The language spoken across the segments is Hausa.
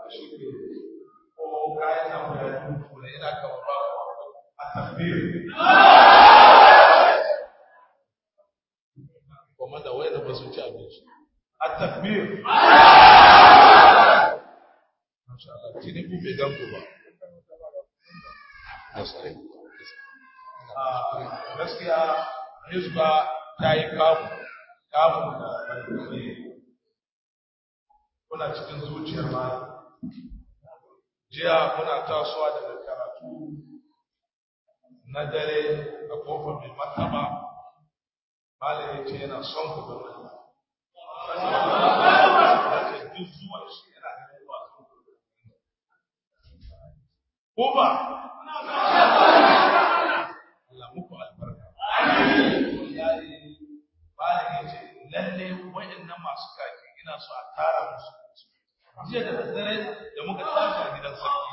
shi ne ko kayan nan guda biyu ne ina kamar ba a takbir kuma da wayar ba su ci abinci a takbir masha Allah tini ku bai ganku ba gaskiya hizba ta yi kamu kamun da kuna cikin zuciyar ma jiya muna tasowa daga karatu na dare a kofar mai martaba malam ya ce yana son ku da wani duk zuwan shi yana da yawa ko ba Allah muku albarka wallahi malam ya ce lalle waɗannan masu kaki ina so a tara musu jiya da daddare da muka tashi a gidan sarki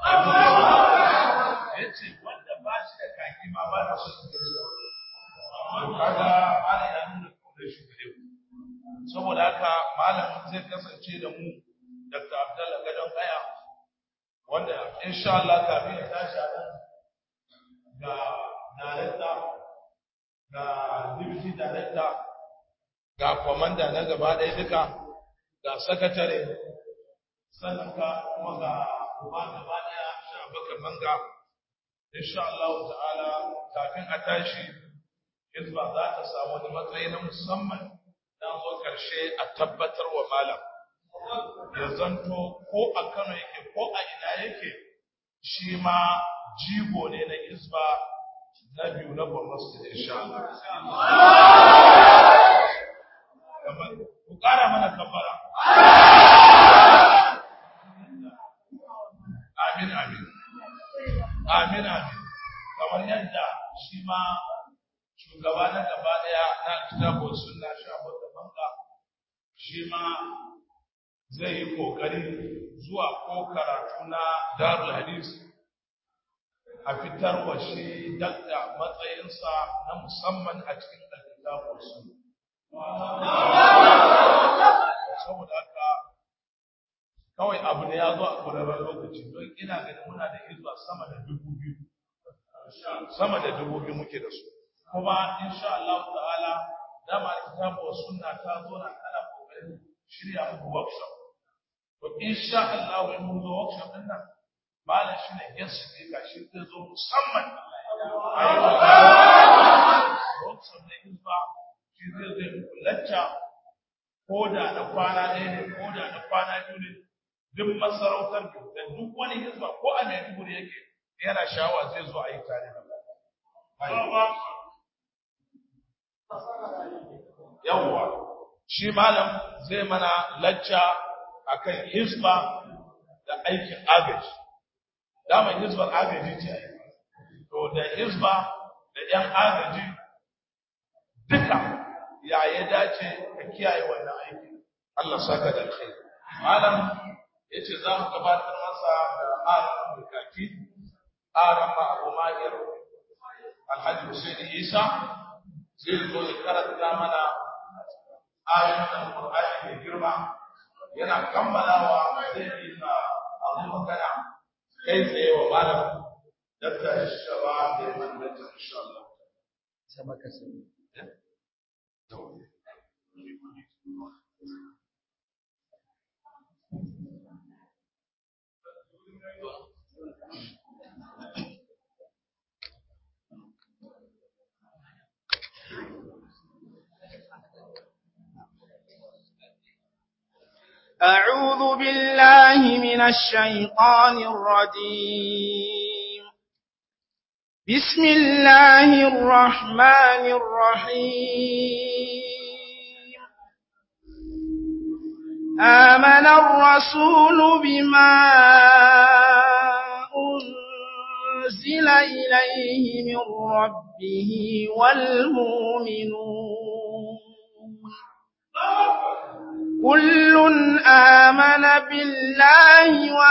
ya ce wanda ba shi da kaki ma ba da so su ga cewa kaga malam ya nuna kaunar shi gare ku saboda haka malam zai kasance da mu Dr. Abdullah Gadon Kaya wanda insha Allah kafin ya tashi a nan ga director ga deputy director ga commander na gaba ɗaya duka ga sakatare sannan ka kuma ga uba gaba ɗaya sha baka manga insha Allah ta'ala kafin a tashi hizba za ta samu wani matsayi na musamman dan zo karshe a tabbatar wa malam ya zanto ko a Kano yake ko a ina yake shi ma jigo ne na hizba na biyu na Borno State insha Allah ku ƙara mana kafara amin amin amin amin kamar yadda shi ma shugaba na gaba daya na kitabun sunna shafa da banka shi ma zai yi kokari zuwa ko karatu na darul hadis a fitar wa shi dakta matsayinsa na musamman a cikin kitabun sunna saboda haka kawai abu ne ya zo a ƙwararren lokaci don ina ganin muna da hizba sama da dubu biyu sama da dubu biyu muke da su kuma insha Allah ta'ala dama kitabu wa sunna ta zo na kana kokarin shirya muku workshop to insha Allah in mun zo workshop din nan malam shine guest speaker shi zai zo musamman ayi workshop ne hizba shi zai zai muku lacca ko da na kwana ɗaya ne ko da na kwana biyu ne duk masarautar da duk wani hizba ko a Maiduguri yake yana shawa zai zo a yi tare da yawwa shi malam zai mana lacca akan hizba da aikin agaji daman hizbar agaji ce to da hizba da yan agaji duka ya ya dace ka kiyaye wannan aiki Allah saka da alkhairi malam yace za mu gabatar masa da aran bukaki aran ma Abu Mahir Alhaji Hussein Isa zai zo ya karanta mana ayoyin Al-Qur'ani mai girma yana kammalawa zai yi ka abu magana kai tsaye wa malam dakta shaba da ya mana da insha Allah sama ka sani أعوذ بالله من الشيطان الرجيم بسم الله الرحمن الرحيم آمن الرسول بما أنزل إليه من ربه والمؤمنون كل آمن بالله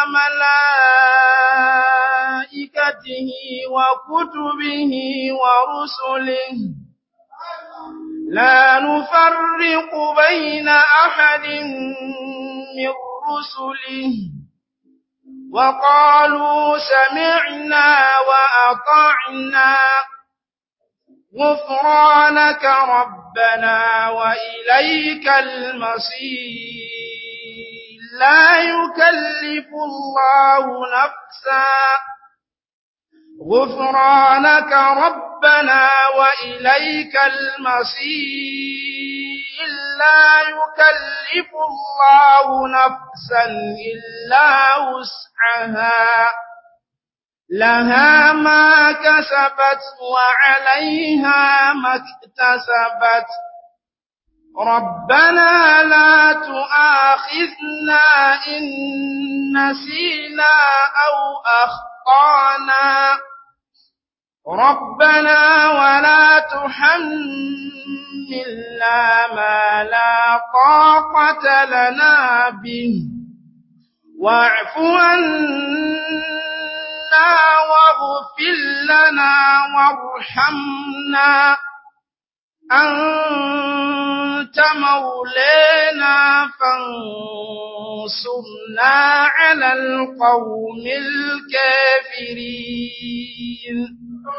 وملائكته وكتبه ورسله لا نفرق بين أحد من رسله وقالوا سمعنا وأطعنا غفرانك ربنا وإليك المصير لا يكلف الله نفسا غفرانك ربنا وإليك المصير لا يكلف الله نفسا إلا وسعها لها ما كسبت وعليها ما اكتسبت ربنا لا تؤاخذنا إن نسينا أو أخطأنا ربنا ولا تحملنا ما لا طاقة لنا به واعف عنا واغفر لنا وارحمنا أنت مولانا فانصرنا على القوم الكافرين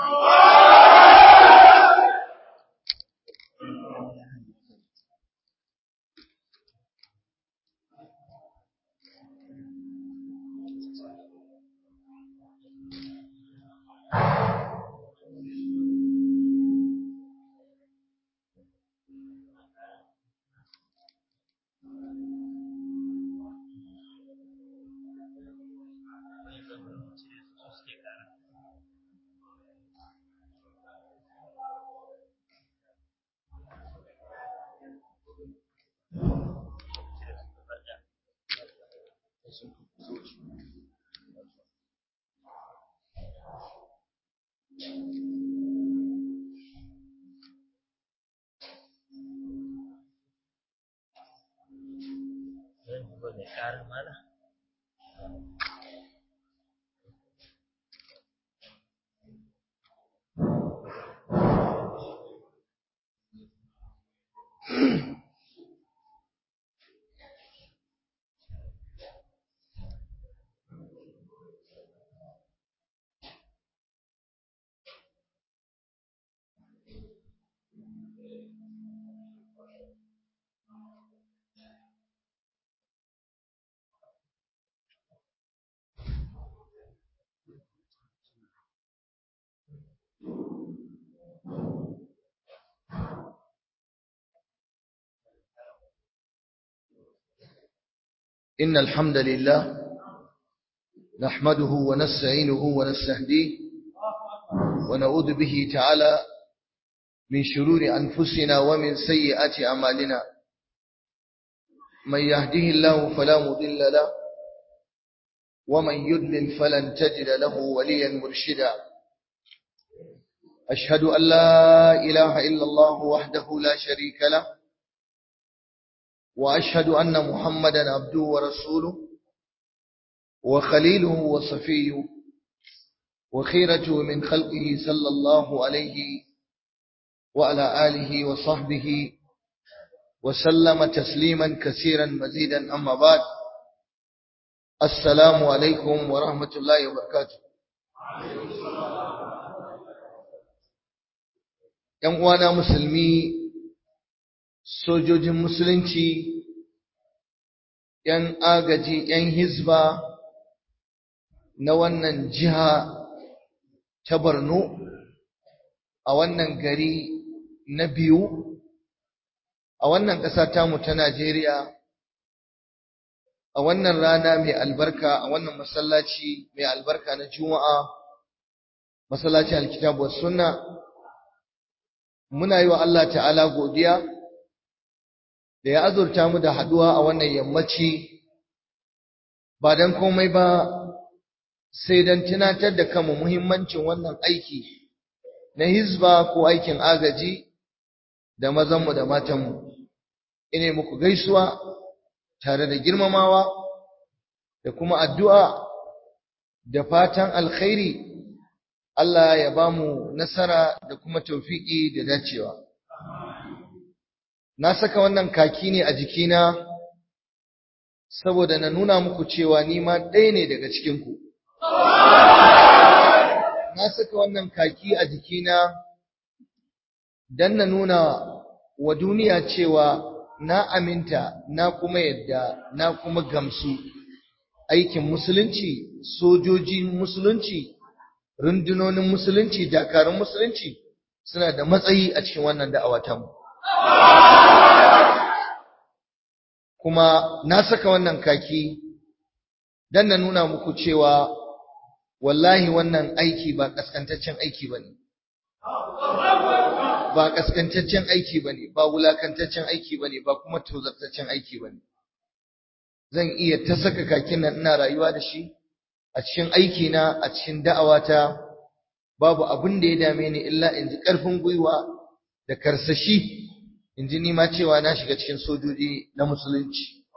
إن الحمد لله نحمده ونستعينه ونستهديه ونعوذ به تعالى من شرور أنفسنا ومن سيئات أعمالنا من يهده الله فلا مضل له ومن يضلل فلن تجد له وليا مرشدا أشهد أن لا إله إلا الله وحده لا شريك له وأشهد أن محمدا عبده ورسوله وخليله وصفيه وخيرته من خلقه صلى الله عليه وعلى آله وصحبه وسلم تسليما كثيرا مزيدا أما بعد السلام عليكم ورحمة الله وبركاته ‘Yan uwana musulmi sojojin musulunci, ‘yan agaji, ‘yan hizba na wannan jiha ta Borno a wannan gari na biyu, a wannan ƙasa tamu ta Najeriya, a wannan rana mai albarka, a wannan masallaci mai albarka na Juma'a, masallacin alkitabu wa sunna, muna yi wa Allah ta'ala godiya. da ya azurta mu da haduwa a wannan yammaci ba don komai ba sai don tunatar da kanmu muhimmancin wannan aiki na hizba ko aikin agaji da mazanmu da matanmu ine muku gaisuwa tare da girmamawa da kuma addu'a da fatan alkhairi Allah ya ba mu nasara da kuma taufiki da dacewa na saka wannan kaki ne a jikina saboda na nuna muku cewa ni ma ɗaya ne daga cikinku na saka wannan kaki a jikina don na nuna wa duniya cewa na aminta na kuma yadda na kuma gamsu aikin musulunci sojojin musulunci rundunonin musulunci dakarun musulunci suna da matsayi a cikin wannan da'awa mu. kuma na saka wannan kaki don na nuna muku cewa wallahi wannan aiki ba kaskantaccen aiki bane ba kaskantaccen aiki bane ba wulakantaccen aiki bane ba kuma tozartaccen aiki bane zan iya ta saka kakin nan ina rayuwa da shi a cikin aiki na a cikin da'awata babu abin da ya dame ni illa in ji karfin gwiwa da karsashi in ji nima cewa na shiga cikin sojoji na musulunci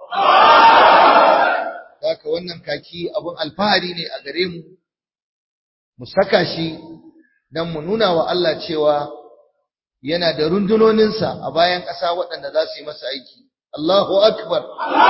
haka wannan kaki abin alfahari ne a gare mu mu saka shi don mu nuna wa Allah cewa yana da rundunoninsa a bayan ƙasa waɗanda za su yi masa aiki. Allahu Akbar!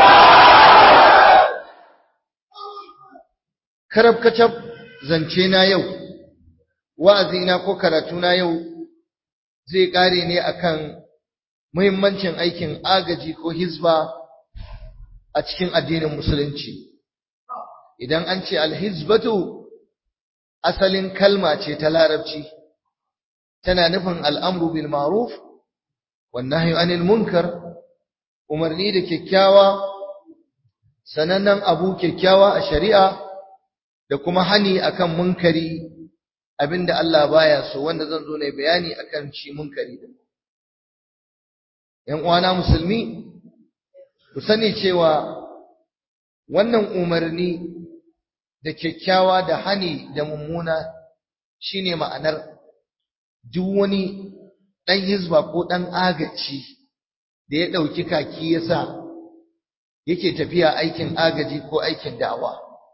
Karab kacab zance na yau, wa'azina ko karatuna yau zai ƙare ne akan muhimmancin aikin agaji ko hizba a cikin addinin Musulunci. Idan an ce alhizbatu asalin kalma ce ta larabci tana nufin al'amru bil ma'ruf wan nahyu anil munkar umarni da kyakkyawa sanannen abu kyakkyawa a shari'a da kuma hani akan munkari abinda Allah baya so wanda zan zo ne bayani akan shi munkari din ‘yan uwana musulmi ku sani cewa wannan umarni da kyakkyawa da hani da mummuna shine ma'anar duk wani ɗan hizba ko ɗan agaci da ya ɗauki kaki ya sa yake tafiya aikin agaji ko aikin da'awa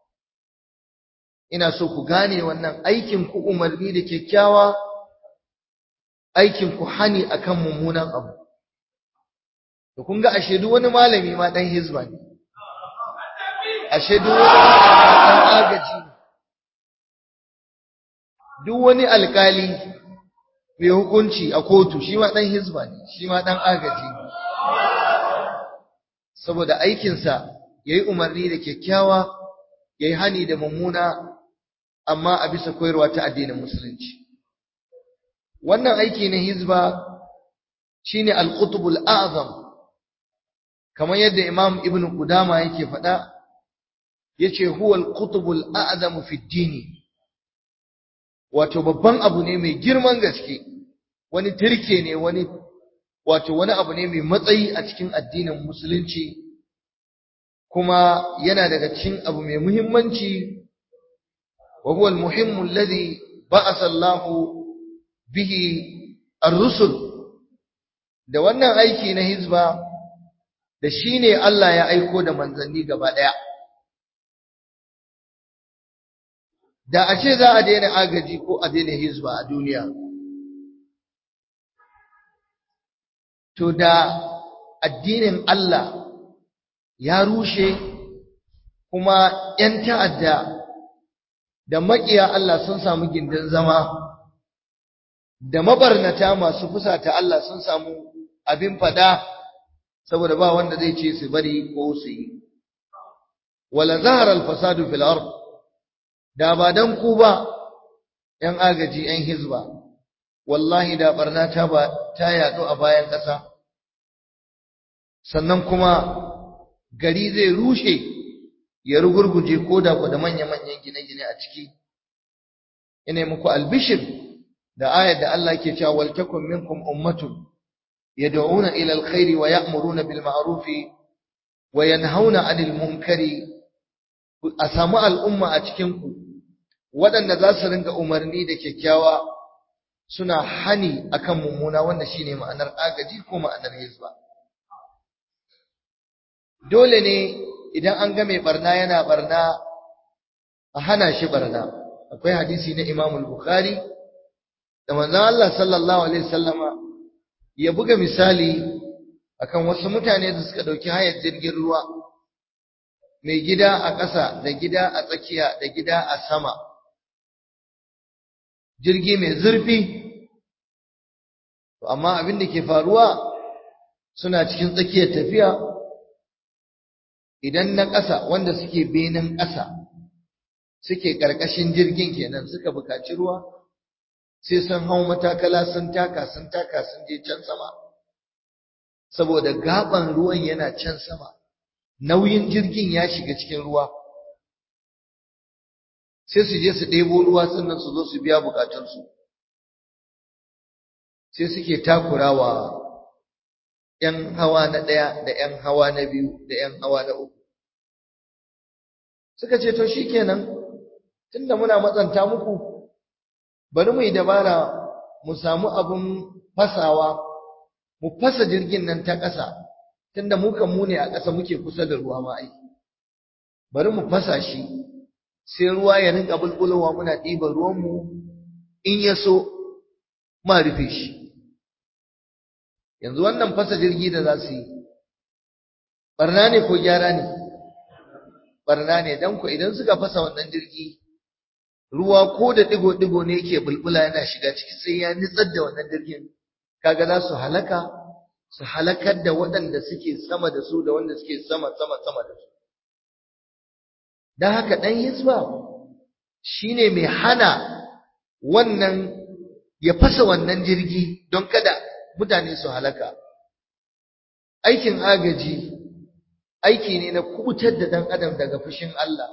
ina so ku gane wannan aikin ku umarni da kyakkyawa aikin ku hani akan mummunan abu to kun ga ashe duk wani malami ma ɗan hizba ne ashe duk wani ɗan agaji duk wani alkali mai hukunci a kotu shi ma ɗan hizba ne shi ma ɗan agaji ne saboda aikinsa ya yi umarni da kyakkyawa ya yi hani da mummuna amma a bisa koyarwa ta addinin musulunci wannan aiki na hizba shine al-qutbul a'zam kamar yadda imam ibn qudama yake faɗa yace huwa al-qutbul a'zamu fi ad-din wato babban abu ne mai girman gaske wani turke ne wani wato wani abu ne mai matsayi a cikin addinin musulunci kuma yana daga cikin abu mai muhimmanci wa huwa al-muhimmu alladhi ba'atha Allahu bihi ar-rusul da wannan aiki na hizba da shine Allah ya aiko da manzanni gaba daya da a ce za a daina agaji ko a daina hizba a duniya to da addinin Allah ya rushe kuma ‘yan ta'adda da maƙiya Allah sun samu gindin zama da mabarnata masu fusata Allah sun samu abin fada saboda ba wanda zai ce su bari ko su yi wala zahara al-fasadu fil ard da ba dan ku ba ‘yan agaji ‘yan hizba wallahi da barna ta ba ta yaɗu a bayan ƙasa sannan kuma gari zai rushe ya rugurguje ko da ku da manya-manyan gine-gine a ciki ina muku albishir da ayar da Allah ke cewa wal takum minkum ummatun yad'una ila alkhairi wa ya'muruna bil ma'rufi wa yanhauna 'anil munkari a samu al'umma a cikin ku waɗanda za su ringa umarni da kyakkyawa suna hani akan mummuna wanda shine ma'anar agaji ko ma'anar hizba dole ne idan an ga mai barna yana barna a hana shi barna akwai hadisi na Imam al-Bukhari da manzon Allah sallallahu alaihi wasallama ya buga misali akan wasu mutane da suka dauki hayar jirgin ruwa mai gida a ƙasa da gida a tsakiya da gida a sama jirgi mai zurfi amma abin da ke faruwa suna cikin tsakiyar tafiya idan na ƙasa wanda suke benin ƙasa suke ƙarƙashin jirgin kenan suka buƙaci ruwa sai sun hau matakala sun taka sun taka sun je can sama saboda gaban ruwan yana can sama nauyin jirgin ya shiga cikin ruwa sai su je su ɗebo ruwa sannan su zo su biya bukatunsu sai suke takurawa ‘yan hawa na ɗaya da ‘yan hawa na biyu da ‘yan hawa na uku suka ce to shi kenan tunda muna matsanta muku bari mu yi dabara mu samu abin fasawa mu fasa jirgin nan ta ƙasa tunda mu kan mu ne a ƙasa muke kusa da ruwa ma ai bari mu fasa shi sai ruwa ya rinka bulbulowa muna ɗiban ruwanmu in ya so ma rufe shi yanzu wannan fasa jirgi da za su yi barna ne ko gyara ne barna ne don ku idan suka fasa wannan jirgi ruwa ko da digo-digo ne yake bulbula yana shiga ciki sai ya nitsar da wannan jirgin kaga za su halaka su halakar da waɗanda suke sama da su da wanda suke sama sama sama da su don haka ɗan hisba shine mai hana wannan ya fasa wannan jirgi don kada mutane su halaka aikin agaji aiki ne na kubutar da ɗan adam daga fushin Allah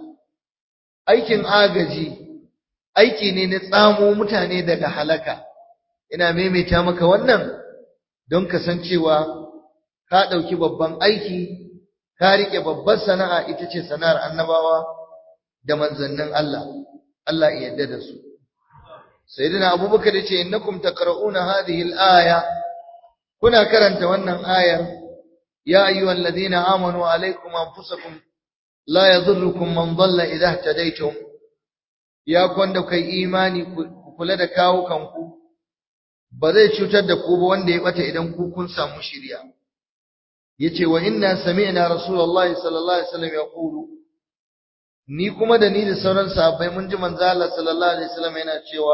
aikin agaji aiki ne na tsamo mutane daga halaka ina maimaita maka wannan don kasancewa ka ɗauki babban aiki ka riƙe babbar sana'a ita ce sana'ar annabawa da manzannin Allah Allah ya yarda da su sayyidina abubakar ya ce innakum taqra'una hadhihi al-aya kuna karanta wannan ayar ya ayyuhal ladina amanu alaykum anfusakum la yadhurrukum man dhalla idha ihtadaytum ya kwanda kai imani ku kula da kawo kanku ba zai cutar da ku ba wanda ya bata idan ku kun samu shiriya yace wa inna sami'na rasulullahi sallallahu alaihi wasallam yaqulu ni kuma da ni da sauran sahabbai mun ji manzo Allah sallallahu alaihi wasallam yana cewa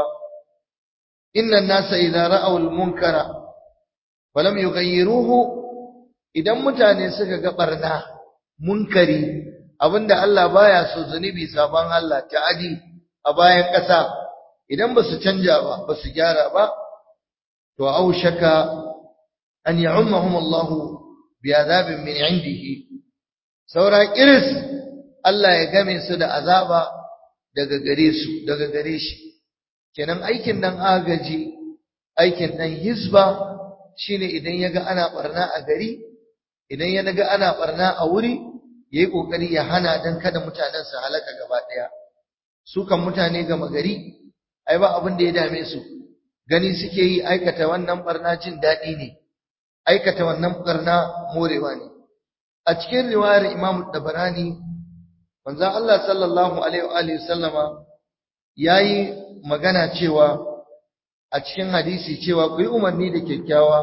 inna an-nasa idza ra'aw al-munkara falam yughayyiruhu idan mutane suka ga barna munkari abinda Allah baya so zunubi saban Allah ta'adi a bayan ƙasa idan ba su canja ba ba su gyara ba to aushaka an ya'ummahum Allah bi azabin min indihi saura kiris Allah ya game su da azaba daga gare su daga gare shi kenan aikin nan agaji aikin nan hisba shine idan yaga ana barna a gari idan ya ga ana barna a wuri yayi kokari ya hana dan kada mutanen su halaka gaba daya su kan mutane gama gari ai ba abin da ya dame su gani suke yi aikata wannan barna jin daɗi ne aikata wannan barna morewa ne a cikin riwayar Imam Dabarani manzon Allah sallallahu alaihi wa alihi sallama yayi magana cewa a cikin hadisi cewa ku yi umarni da kyakkyawa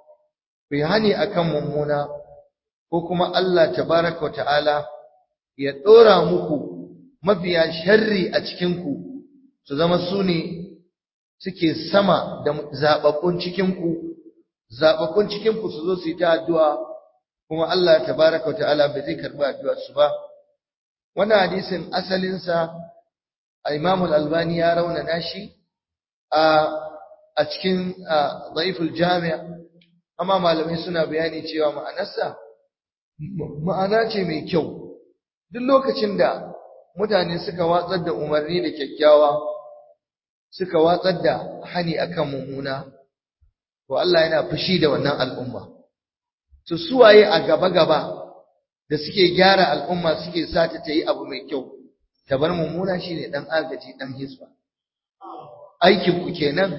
ku yi hani akan mummuna ko kuma Allah tabaraka wa ta'ala ya dora muku mafiya sharri a cikin ku su zama su ne suke sama da zababbun cikin ku zababbun cikin ku su zo su yi ta addu'a kuma Allah tabaraka wa ta'ala bai zai karbi addu'ar su ba wannan hadisin asalin sa Imam Al-Albani ya raunana shi a a cikin Dhaiful Jami' amma malamai suna bayani cewa ma'anarsa ma'ana ce mai kyau duk lokacin da mutane suka watsar da umarni da kyakkyawa suka watsar da hani akan mummuna to Allah yana fushi da wannan al'umma to suwaye a gaba-gaba da suke gyara al'umma suke sata ta yi abu mai kyau ta bar mummuna shine dan agaji dan hisba aikin ku kenan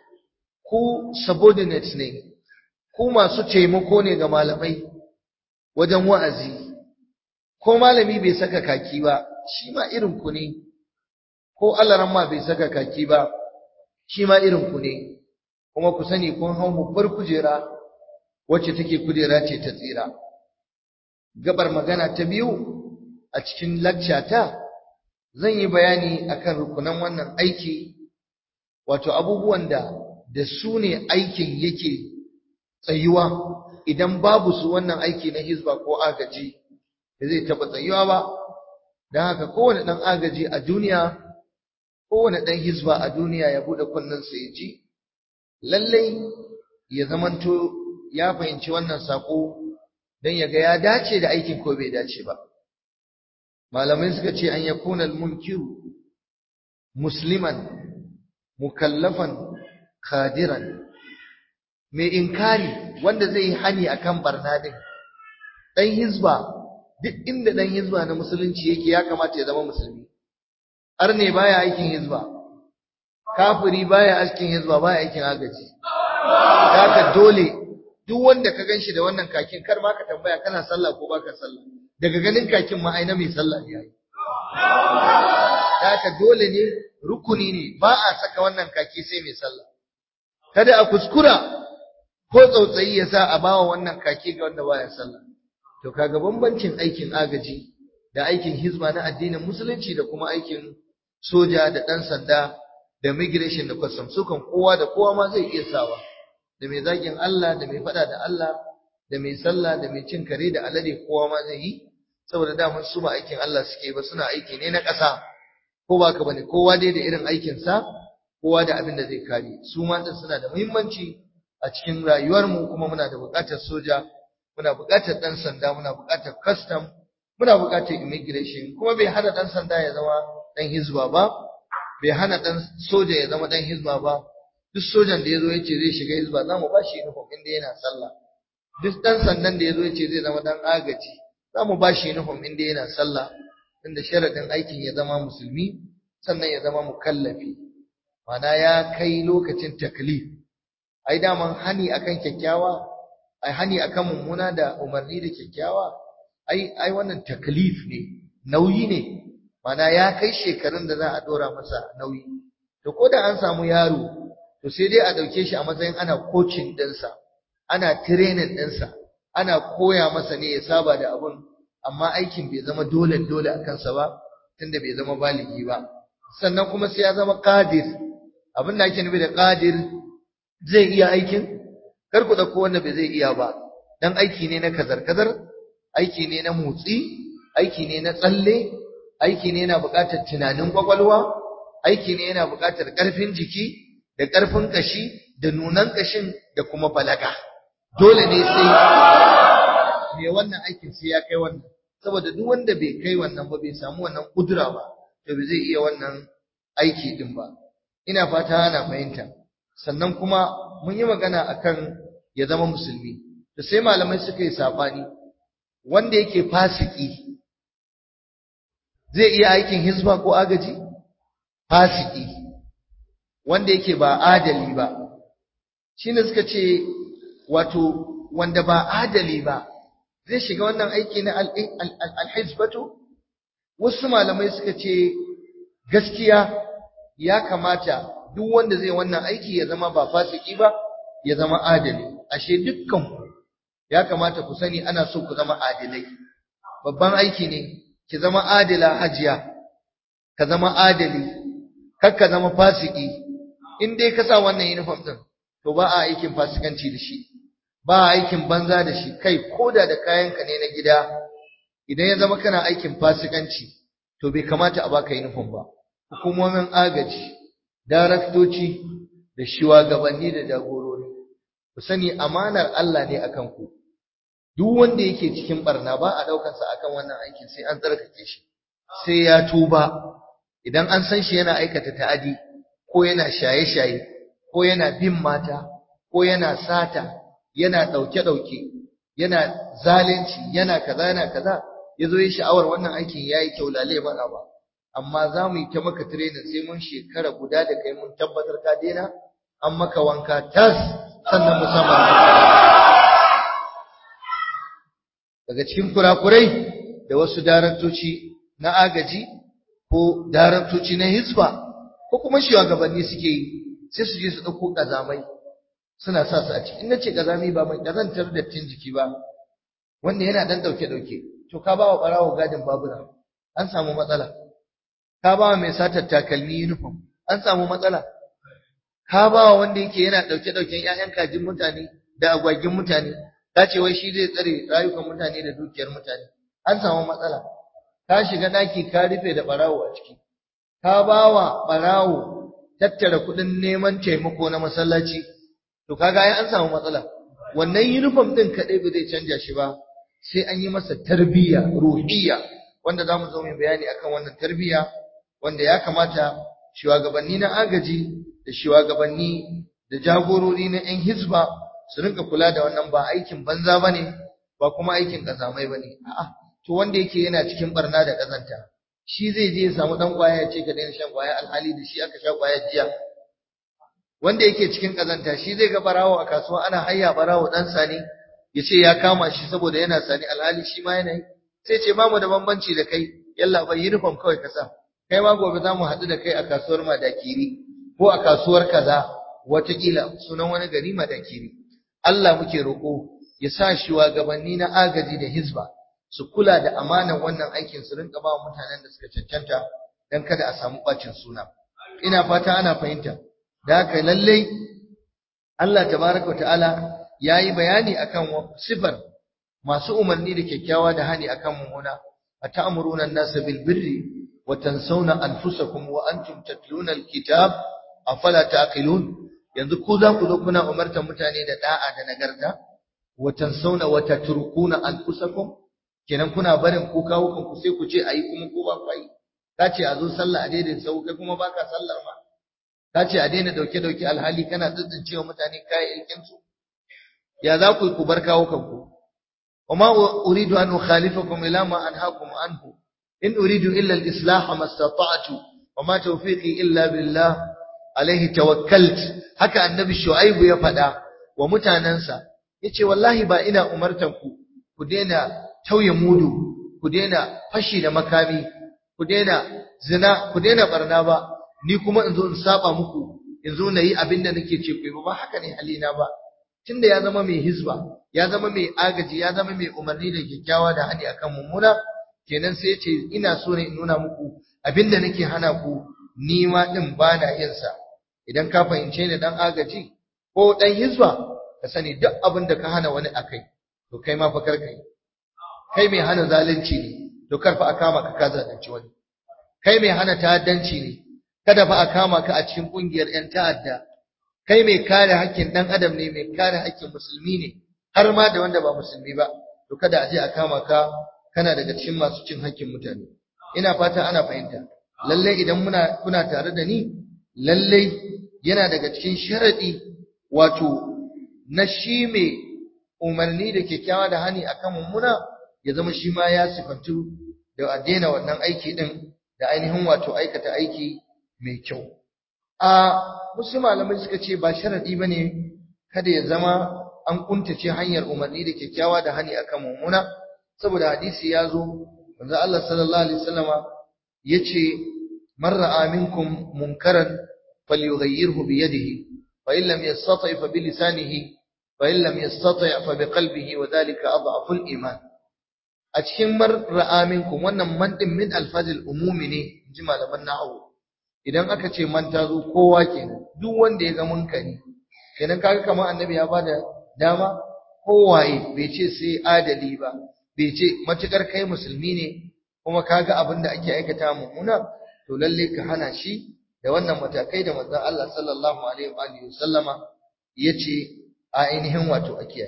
ku subordinates ne ku masu taimako ne ga malamai wajen wa'azi ko malami bai saka kaki ba shi ma irin ku ne ko alaran ma bai saka kaki ba shi ma irin ku ne kuma ku sani kun hau babbar kujera wacce take kujera ce ta tsira gabar magana ta biyu a cikin ta zan yi bayani akan rukunan wannan aiki wato abubuwan da da su ne aikin yake tsayuwa idan babu su wannan aiki na hizba ko agaji da zai taɓa tsayuwa ba don haka kowane ɗan agaji a duniya kowane ɗan hizba a duniya ya buɗe kunnensa ya ji lallai ya zamanto ya fahimci wannan saƙo don ya ga ya dace da aikin ko bai dace ba malamai suka ce an yakuna al-munkiru musliman mukallafan khadiran mai inkari wanda zai yi hani akan barna din dan hizba duk inda dan hizba na musulunci yake ya kamata ya zama musulmi arne baya aikin hizba kafiri baya aikin hizba baya aikin agaji haka dole duk wanda ka ganshi da wannan kakin kar ma ka tambaya kana sallah ko baka sallah daga ganin kakin ma ai na mai sallah ne yayi haka dole ne rukuni ne ba a saka wannan kaki sai mai sallah kada a kuskura ko tsautsayi ya sa a bawa wannan kaki ga wanda baya sallah to kaga bambancin aikin agaji da aikin hizba na addinin musulunci da kuma aikin soja da dan sanda da migration da custom sukan kowa da kowa ma zai iya sawa da mai zagin Allah da mai fada da Allah da mai sallah da mai cin kare da alade kowa ma zai yi saboda daman su ba aikin Allah suke ba suna aiki ne na ƙasa ko ba ka bane kowa dai da irin aikin sa kowa da abin da zai kare su ma din suna da muhimmanci a cikin rayuwar mu kuma muna da buƙatar soja muna buƙatar dan sanda muna buƙatar custom muna buƙatar immigration kuma bai hana dan sanda ya zama dan hizba ba bai hana dan soja ya zama dan hizba ba duk sojan da yazo yace zai shiga hizba za mu bashi uniform inda yana sallah duk dan sandan da yazo yace zai zama dan agaji za mu bashi uniform inda yana sallah inda sharadin aikin ya zama musulmi sannan ya zama mukallafi mana ya kai lokacin taklif ai daman hani akan kyakkyawa ai hani akan mummuna da umarni da kyakkyawa ai ai wannan taklif ne nauyi ne mana ya kai shekarun da za a dora masa nauyi to ko da an samu yaro to sai dai a dauke shi a matsayin ana coaching ɗinsa ana training ɗinsa ana koya masa ne ya saba da abun amma aikin bai zama dole dole a kansa ba tunda bai zama baligi ba sannan kuma sai ya zama qadir abin da ake nufi da qadir zai iya aikin kar ku dauko wanda bai zai iya ba dan aiki ne na kazar kazar aiki ne na motsi aiki ne na tsalle aiki ne yana buƙatar tunanin kwakwalwa aiki ne yana buƙatar ƙarfin jiki da ƙarfin ƙashi da nunan ƙashin da kuma balaga dole ne sai me wannan aikin sai ya kai wannan saboda duk wanda bai kai wannan ba bai samu wannan kudura ba to bai zai iya wannan aiki din ba ina fata ana fahimta sannan kuma mun yi magana akan ya zama musulmi to sai malamai suka yi sabani wanda yake fasiki zai iya aikin hizba ko agaji fasiki wanda yake ba adali ba shine suka ce wato wanda ba adali ba zai shiga wannan aiki na alhizbatu wasu malamai suka ce gaskiya ya kamata duk wanda zai wannan aiki ya zama ba fasiki ba ya zama adali ashe dukkan ku ya kamata ku sani ana so ku zama adilai babban aiki ne ki zama adila hajiya ka zama adali kar ka zama fasiki in dai ka sa wannan uniform din to ba a aikin fasikanci da shi ba a aikin banza da shi kai koda da kayanka ne na gida idan ya zama kana aikin fasikanci to bai kamata a baka uniform ba hukumomin agaji daraktoci da shugabanni da jagorori ku sani amanar Allah ne akan ku duk wanda yake cikin barna ba a daukar sa akan wannan aikin sai an tsarkake shi sai ya tuba idan an san shi yana aikata ta'adi ko yana shaye-shaye ko yana bin mata ko yana sata yana dauke-dauke yana zalunci yana kaza yana kaza yazo yi sha'awar wannan aikin yayi kyau lale mana ba amma za mu yi ta maka training sai mun shekara guda da kai mun tabbatar ka daina an maka wanka tas sannan musamman daga cikin kurakurai da wasu daraktoci na agaji ko daraktoci na hisba ko kuma shugabanni suke yi sai su je su ɗauko ƙazamai suna sa su a ciki in na ce ƙazami ba mai ƙazantar dattin jiki ba wanda yana ɗan ɗauke-ɗauke to ka ba wa ɓarawo gadin babura an samu matsala ka ba mai satar takalmi uniform an samu matsala ka ba wanda yake yana dauke dauken ƴaƴan kajin mutane da agwagin mutane ka ce wai shi zai tsare rayukan mutane da dukiyar mutane an samu matsala ka shiga daki ka rufe da barawo a ciki ka ba wa barawo tattara kuɗin neman taimako na masallaci to kaga ai an samu matsala wannan uniform din kadai ba zai canja shi ba sai an yi masa tarbiyya ruhiyya wanda zamu zo mu bayani akan wannan tarbiyya wanda ya kamata shugabanni na agaji da shugabanni da jagorori na yan hizba su rinka kula da wannan ba aikin banza bane ba kuma aikin kazamai bane a'a to wanda yake yana cikin barna da kazanta shi zai je ya samu dan kwaya ya ce ka daina shan kwaya alhali da shi aka sha kwaya jiya wanda yake cikin kazanta shi zai ga barawo a kasuwa ana hayya barawo dan sani ya ce ya kama shi saboda yana sani alhali shi ma yana yi sai ce ba mu da bambanci da kai yalla bai uniform kawai ka sa kai ma gobe za mu haɗu da kai a kasuwar madakiri ko a kasuwar kaza watakila sunan wani gari madakiri Allah muke roƙo ya sa shugabanni na agaji da hizba su kula da amanan wannan aikin su rinka ba mutanen da suka cancanta dan kada a samu bacin suna ina fata ana fahimta da haka lallai Allah tabaraka ta'ala yayi bayani akan sifar masu umarni da kyakkyawa da hani akan mummuna ata'muruna an-nasa bil birri wa tansawna anfusakum wa antum tatluna al-kitab afala taqilun yanzu ku za ku zo kuna umartar mutane da da'a da nagarta wa tansawna wa tatrukuna anfusakum kenan kuna barin ku kawo kanku sai ku ce ayi kuma ko ba ku yi ka ce a zo sallah a daidai sau kai kuma baka sallar ma ka ce a daina dauke dauke alhali kana tsintsince wa mutane kayayyakin su ya za ku ku bar kawo kanku وما أريد أن أخالفكم إلى ما أنهاكم عنه إن أريد إلا الإصلاح ما استطعت وما توفيقي إلا بالله عليه توكلت هكا النبي شعيب يفدا ومتاننسا yace wallahi ba ina umartan ku ku daina tauye mudu ku daina fashi da makami ku daina zina ku daina barna ba ni kuma in zo in saba muku in zo na yi abin da nake ce ku ba haka ne halina ba tunda ya zama mai hizba ya zama mai agaji ya zama mai umarni da kyakkyawa da hani akan mummuna kenan sai ce ina so ne in nuna muku abinda nake hana ku ni ma din bana yin sa idan ka fahimce ni dan agaji ko dan hizba ka sani duk abin da ka hana wani akai to kai ma fa kar kai kai mai hana zalunci ne to kar fa a kama ka ka zalunci wani kai mai hana ta'addanci ne kada fa a kama ka a cikin kungiyar yan ta'adda kai mai kare haƙƙin ɗan adam ne mai kare haƙƙin musulmi ne har ma da wanda ba musulmi ba to kada a je a kama ka kana daga cikin masu cin haƙƙin mutane ina fata ana fahimta lalle idan muna kuna tare da ni lalle yana daga cikin sharadi wato na shi mai umarni da kyakkyawa da hani akan mummuna ya zama shi ma ya sifantu da a daina wannan aiki din da ainihin wato aikata aiki mai kyau a wasu malamai suka ce ba sharadi bane kada ya zama an kuntace hanyar umarni da kyakkyawa da hani akan mummuna saboda hadisi ya zo manzo Allah sallallahu alaihi wasallama yace man ra'a minkum munkaran falyughayyirhu bi yadihi fa in lam yastati' fa bi lisanihi fa in lam yastati' fa bi qalbihi wa dhalika adhafu al-iman a cikin mar ra'a minkum wannan man din min alfazil umumi ne ji malaman nahwu idan aka ce man ta zo kowa kenan duk wanda ya ga munkari kenan kaga kamar annabi ya bada dama kowaye bai ce sai adali ba bai ce matukar kai musulmi ne kuma kaga abin da ake aikata mummuna to lalle ka hana shi da wannan matakai da manzon Allah sallallahu alaihi wa alihi sallama yace a ainihin wato akiya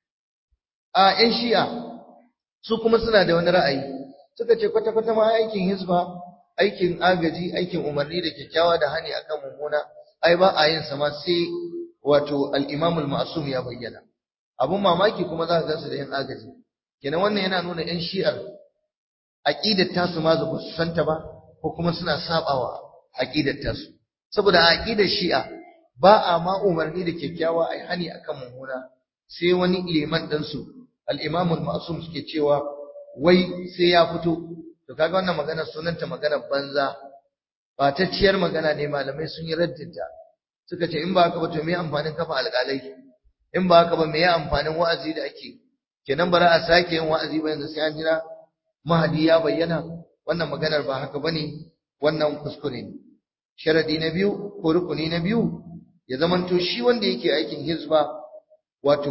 a yan shi'a su kuma suna da wani ra'ayi suka ce kwata kwata ma aikin hizba aikin agaji aikin umarni da kyakkyawa da hani akan mummuna ai ba a yin sa ma sai wato al-Imam al-Ma'sum ya bayyana abun mamaki kuma za ka gansu da yin agaji kenan wannan yana nuna yan shi'ar aqidar tasu ma ba su santa ba ko kuma suna sabawa aqidar tasu saboda aqidar shi'a ba a ma umarni da kyakkyawa ai hani akan mummuna sai wani liman dan su al-Imam al-Ma'sum suke cewa wai sai ya fito to kaga wannan magana sunanta magana banza ba ta ciyar magana ne malamai sun yi raddinta suka ce in ba haka ba to me amfanin kafa alƙalai in ba haka ba me ya amfanin wa'azi da ake kenan bara a sake yin wa'azi ba yanzu sai an jira mahadi ya bayyana wannan maganar ba haka bane wannan kuskure ne sharadi na biyu ko rukuni na biyu ya zamanto shi wanda yake aikin hizba wato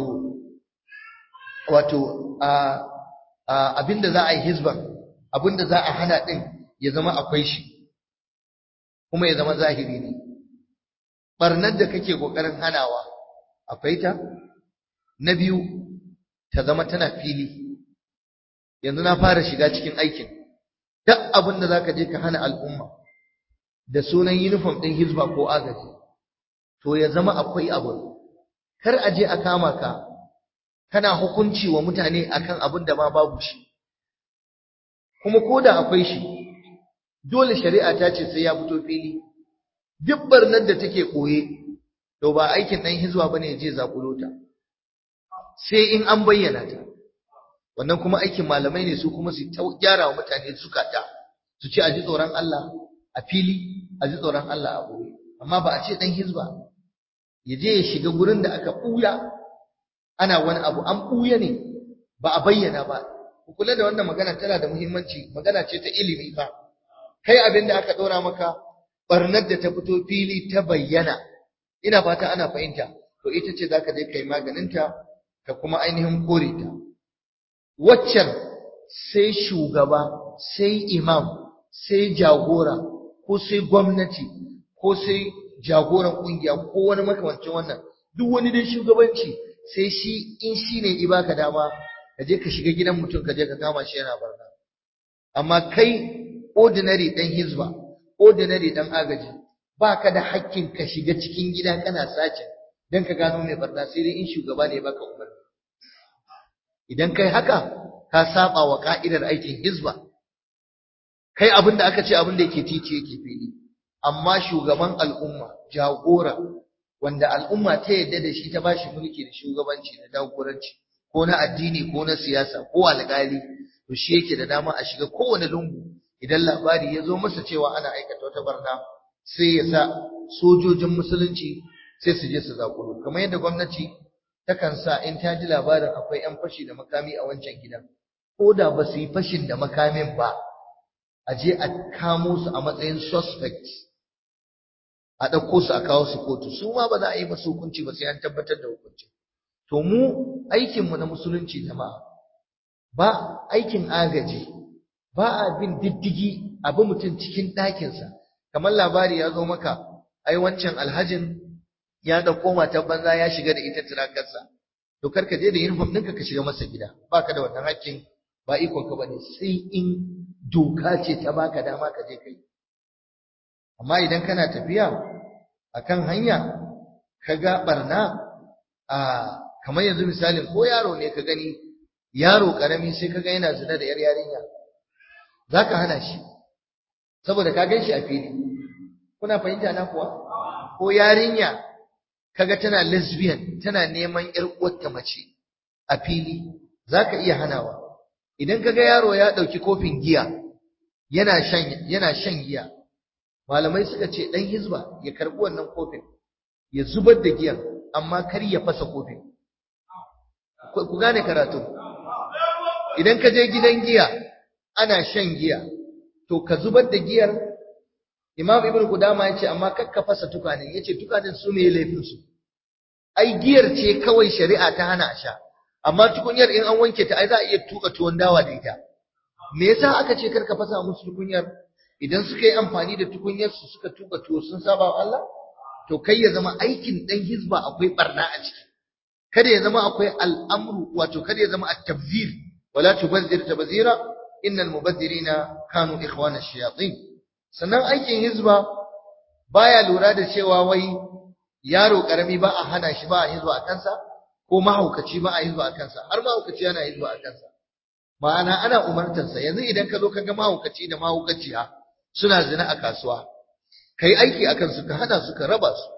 wato a abinda za a yi hizban abinda za a hana din ya zama akwai shi kuma ya zama zahiri ne barnar da kake kokarin hanawa akwai ta na biyu ta zama tana fili yanzu na fara shiga cikin aikin duk abin da zaka je ka hana al'umma da sunan uniform din hizba ko agaji to ya zama akwai abu kar a je a kama ka kana hukunci wa mutane akan abin da ma babu shi kuma koda akwai shi dole shari'a ta ce sai ya fito fili duk barnar da take koye to ba aikin dan hizba bane ya je zakulo ta sai in an bayyana ta wannan kuma aikin malamai ne su kuma su gyara wa mutane zukata su ce a ji tsoron Allah a fili a ji tsoron Allah a boye amma ba a ce dan hizba ya je ya shiga gurin da aka buya ana wani abu an buya ne ba a bayyana ba ku kula da wannan magana tana da muhimmanci magana ce ta ilimi fa kai abin da aka dora maka barnar da ta fito fili ta bayyana ina fata ana fahimta to ita ce zaka je kai maganinta ka kuma ainihin kore ta waccan sai shugaba sai imam sai jagora ko sai gwamnati ko sai jagoran kungiya ko wani makamancin wannan duk wani dai shugabanci sai shi in shi ne ibaka dama ka je ka shiga gidan mutum ka je ka kama shi yana barna amma kai ordinary dan hizba ordinary dan agaji baka da hakkin ka shiga cikin gida kana sace dan ka gano mai barna sai dai in shugaba ne baka umarni idan kai haka ka saba wa ka'idar aikin hizba kai abin da aka ce abin da yake titi yake fili amma shugaban al'umma jagora wanda al'umma ta yadda da shi ta bashi mulki da shugabanci da jagoranci ko na addini ko na siyasa ko alƙali to shi yake da dama a shiga kowane lungu idan labari ya zo masa cewa ana aikata wata barna sai ya sa sojojin musulunci sai su je su zakuro kamar yadda gwamnati takan sa in ta ji labarin akwai 'yan fashi da makami a wancan gidan ko da ba su yi fashin da makamin ba a je a kamo su a matsayin suspects a ɗauko su a kawo su kotu su ma ba za a yi masu hukunci ba sai an tabbatar da hukunci to mu aikinmu na musulunci jama'a ba aikin agaji ba a bin diddigi a bi mutum cikin ɗakinsa kamar labari ya zo maka ai wancan alhajin ya ɗauko matar banza ya shiga da ita tirakarsa to kar ka je da uniform ɗinka ka shiga masa gida ba ka da wannan hakkin ba ikon ka bane sai in doka ce ta baka dama ka je kai amma idan kana tafiya akan hanya ka ga barna a kamar yanzu misalin ko yaro ne ka gani yaro karami sai ka ga yana zina da yar yarinya zaka hana shi saboda ka gan shi a fili kuna fahimta na kuwa ko yarinya kaga tana lesbian tana neman yar uwarta mace a fili zaka iya hanawa idan kaga yaro ya dauki kofin giya yana shan yana shan giya malamai suka ce dan hizba ya karbi wannan kofin ya zubar da giyan amma kar ya fasa kofin ku gane karatu idan ka je gidan giya ana shan giya to ka zubar da giyar imam ibn qudama yace amma kakka fasa tukanin yace tukanin su ne laifin su ai giyar ce kawai shari'a ta hana sha amma tukunyar in an wanke ta ai za a iya tuka tuwon dawa da ita me yasa aka ce karka fasa musu tukunyar idan suka yi amfani da tukunyar su suka tuka tuwo sun saba wa Allah to kai ya zama aikin dan hizba akwai barna a ciki kada ya zama akwai al'amru wato kada ya zama at-tabzir wala tubazzir tabzira innal mubazzirina kanu ikhwana shayatin sannan aikin hizba baya lura da cewa wai yaro karami ba a hana shi ba a hizba a kansa ko mahaukaci ba a hizba a kansa har mahaukaci yana hizba a kansa ma'ana ana umartarsa yanzu idan ka zo ka ga mahaukaci da mahaukaciya suna zina a kasuwa kai aiki akan su ka hana su ka raba su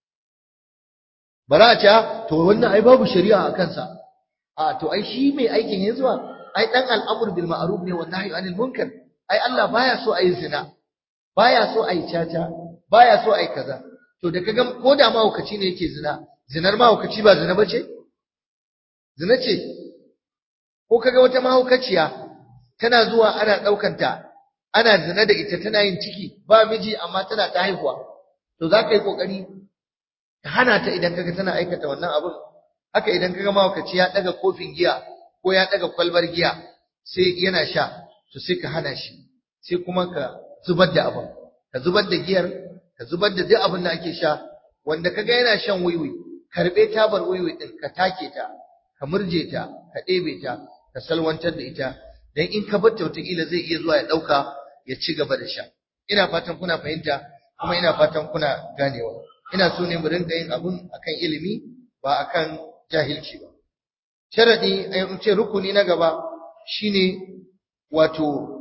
bara a ce to wannan ai babu shari'a a kansa a to ai shi mai aikin hizba ai dan al'amur bil ma'ruf ne wan nahyi anil munkar ai Allah baya so ayi zina baya so ayi caca baya so ayi kaza to da kaga ko da mahaukaci ne yake zina zinar mahaukaci ba zina bace zina ce ko kaga wata mahaukaciya tana zuwa ana daukanta ana zina da ita tana yin ciki ba miji amma tana ta haihuwa to za ka yi kokari ka hana ta idan kaga tana aikata wannan abin haka idan kaga mawakaci ya daga kofin giya ko ya daga kwalbar giya sai yana sha to sai ka hana shi sai kuma ka zubar da abin ka zubar da giyar ka zubar da duk abin da ake sha wanda kaga yana shan wiwi karbe tabar wiwi din ka take ta ka murje ta ka ɗebe ta ka salwantar da ita dan in ka bar ta wataƙila zai iya zuwa ya ɗauka ya ci gaba da sha ina fatan kuna fahimta kuma ina fatan kuna ganewa ina so ne mu rinka yin abun akan ilimi ba akan jahilci ba sharadi ai ce rukuni na gaba shine wato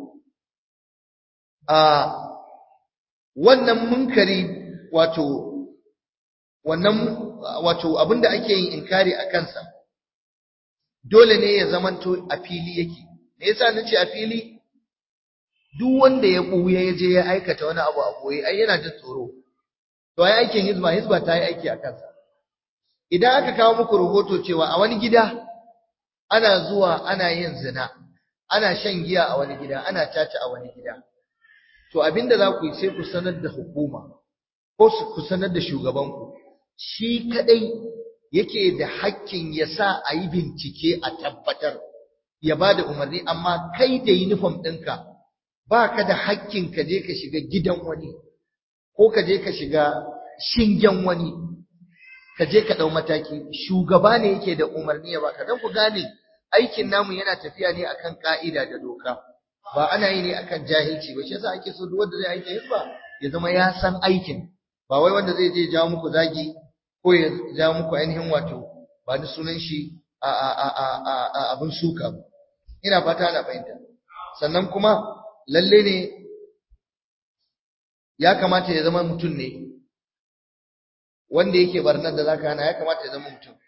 a wannan munkari wato wannan wato abinda ake yin inkari a kansa dole ne ya zamanto a fili yake me yasa nace a fili duk wanda ya buya ya je ya aikata wani abu a boye ai yana jin tsoro to ai aikin hizba hizba ta yi aiki a kansa idan aka kawo muku rahoto cewa a wani gida ana zuwa ana yin zina ana shan giya a wani gida ana caca a wani gida to abinda za ku yi sai ku sanar da hukuma ko ku sanar da shugabanku shi kadai yake da hakkin ya sa a yi bincike a tabbatar ya ba da umarni amma kai da uniform ɗinka ba ka da hakkin ka je ka shiga gidan wani ko ka je ka shiga shingen wani ka je ka ɗau mataki shugaba ne yake da umarni ya baka don ku gane aikin namu yana tafiya ne akan ka'ida da doka ba ana yi ne akan jahilci ba shi yasa ake so duk wanda zai aiki hizba ya zama ya san aikin ba wai wanda zai je jawo muku zagi ko ya jawo muku ainihin wato ba ni sunan shi a a a a a abin suka ba ina fata ana fahimta sannan kuma lalle ne ya kamata ya zama mutum ne wanda yake barnar da zaka hana ya kamata ya zama mutum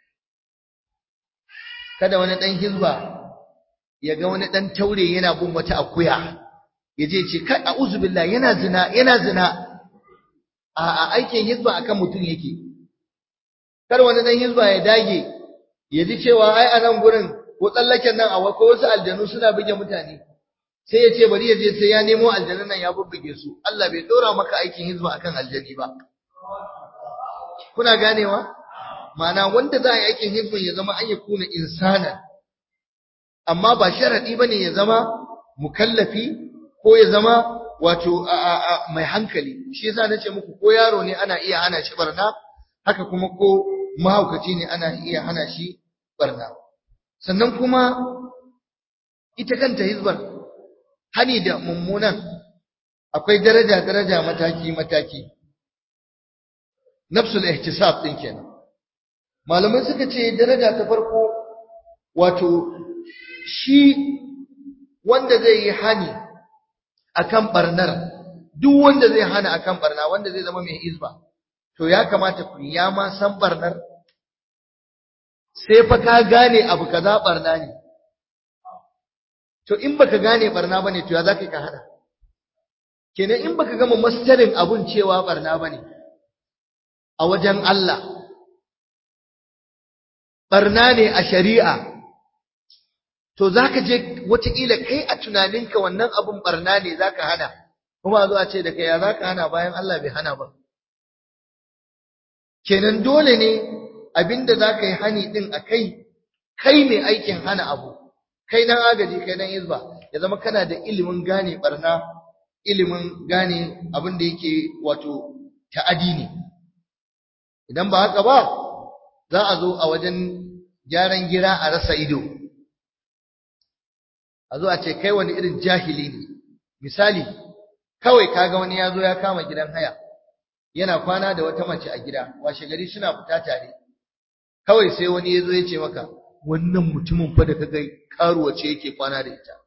kada wani dan hizba ya ga wani dan taure yana bin wata akuya ya je ce kai a'udhu billahi yana zina yana zina a a aikin hizba akan mutum yake kar wani dan hizba ya dage ya ji cewa ai a nan gurin ko tsallaken nan a ko wasu aljanu suna buge mutane sai ya ce bari ya je sai ya nemo aljanun nan ya bubbuge su Allah bai dora maka aikin hizba akan aljani ba kuna ganewa ma'ana wanda za a yi aikin hizbin ya zama an yi kuna insanan amma ba sharadi bane ya zama mukallafi ko ya zama wato mai hankali shi yasa nace muku ko yaro ne ana iya hana shi barna haka kuma ko mahaukaci ne ana iya hana shi barna sannan kuma ita kanta hizbar hani da mummunan akwai daraja daraja mataki mataki nafsul ihtisab din kenan malamai suka ce daraja ta farko wato shi wanda zai yi hani akan barnar duk wanda zai hana akan barna wanda zai zama mai izba to ya kamata ku ya ma san barnar sai fa ka gane abu kaza barna ne to in baka gane barna bane to ya zaka ka hana kenan in baka gama mastarin abun cewa barna bane a wajen Allah barna ne a shari'a to zaka je wataƙila kai a tunaninka wannan abun barna ne zaka hana kuma zo a ce da kai ya zaka hana bayan Allah bai hana ba kenan dole ne abinda zaka yi hani din akai kai mai aikin hana abu kai nan agaji kai nan hizba ya zama kana da ilimin gane barna ilimin gane abin da yake wato ta'adi ne idan ba haka ba za a zo a wajen gyaran gira a rasa ido a zo a ce kai wani irin jahili ne misali kawai kaga wani ya zo ya kama gidan haya yana kwana da wata mace a gida washe gari suna fita tare kawai sai wani ya zo ya ce maka wannan mutumin fa da kaga karuwa ce yake kwana da ita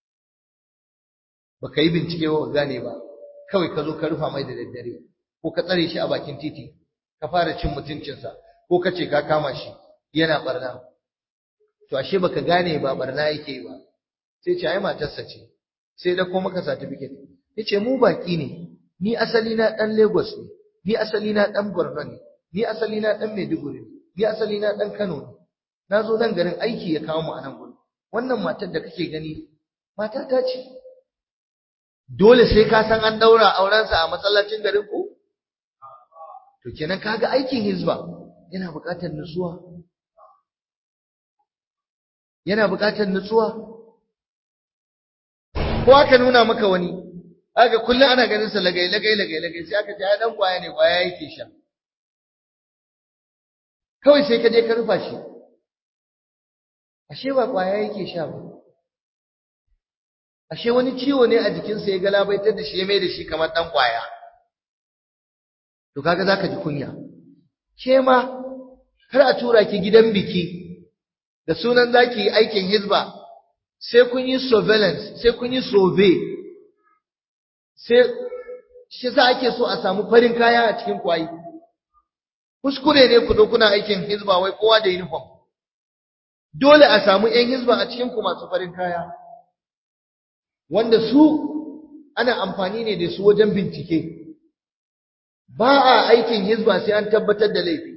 baka yi bincike ba gane ba kawai ka zo ka rufa mai da daddare ko ka tsare shi a bakin titi ka fara cin mutuncinsa ko ka ce ka kama shi yana barna to ashe baka gane ba barna yake ba sai ce ai matarsa ce sai da ko maka certificate yace mu baki ne ni asali na dan Lagos ne ni asali na dan Borno ne ni asali na dan Maiduguri ne ni asali na dan Kano ne na zo nan garin aiki ya kawo mu a nan gurin wannan matar da kake gani mata ta ce dole sai ka san an daura aurensa a masallacin garin ku to kenan kaga aikin hizba yana buƙatar nutsuwa yana buƙatar nutsuwa ko aka nuna maka wani aka kullum ana ganin sa lagai lagai lagai lagai sai aka ce ai dan kwaya ne kwaya yake sha kawai sai ka je ka rufa shi ashe ba kwaya yake sha ba ashe wani ciwo ne a jikinsa ya galabaitar da shi ya mai da shi kamar dan kwaya to kaga zaka ji kunya ke ma kar a tura ki gidan biki da sunan zaki yi aikin hizba sai kun yi surveillance sai kun yi survey sai shi sa ake so a samu farin kaya a cikin kwayi kuskure ne ku zo kuna aikin hizba wai kowa da uniform dole a samu ƴan hizba a cikin ku masu farin kaya wanda su ana amfani ne da su wajen bincike ba a aikin hizba sai an tabbatar da laifi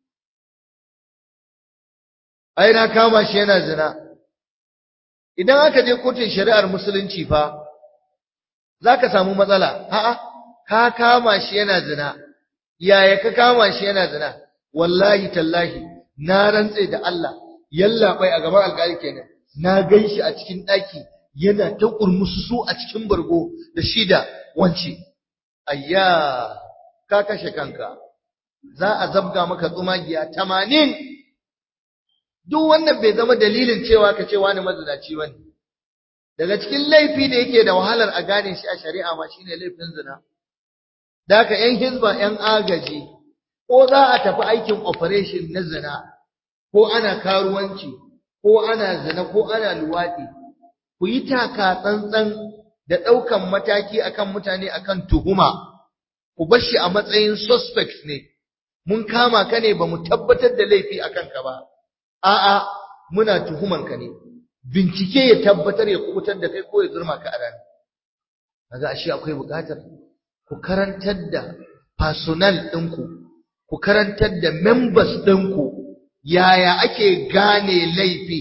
ai na kama shi yana zina idan aka je kotun shari'ar musulunci fa zaka samu matsala a'a ka kama shi yana zina yaya ka kama shi yana zina wallahi tallahi na rantse da Allah yalla bai a gaban alƙali kenan na ganshi a cikin ɗaki yana ta kurmusu a cikin bargo da shida wance ayya ka kashe kanka za a zabga maka tsumagiya tamanin duk wannan bai zama dalilin cewa ka ce wani mazinaci bane daga cikin laifi da yake da wahalar a gane shi a shari'a ma shine laifin zina da haka yan hizba yan agaji ko za a tafi aikin operation na zina ko ana karuwanci ko ana zina ko ana luwaɗi ku yi taka tsantsan da ɗaukan mataki akan mutane akan tuhuma ku bar shi a matsayin suspect ne mun kama ka ne ba mu tabbatar da laifi a kanka ba a'a muna tuhuman ka ne bincike ya tabbatar ya kubutar da kai ko ya zurma ka a rana kaga ashe akwai buƙatar ku karantar da personnel ɗinku ku karantar da members ɗinku yaya ake gane laifi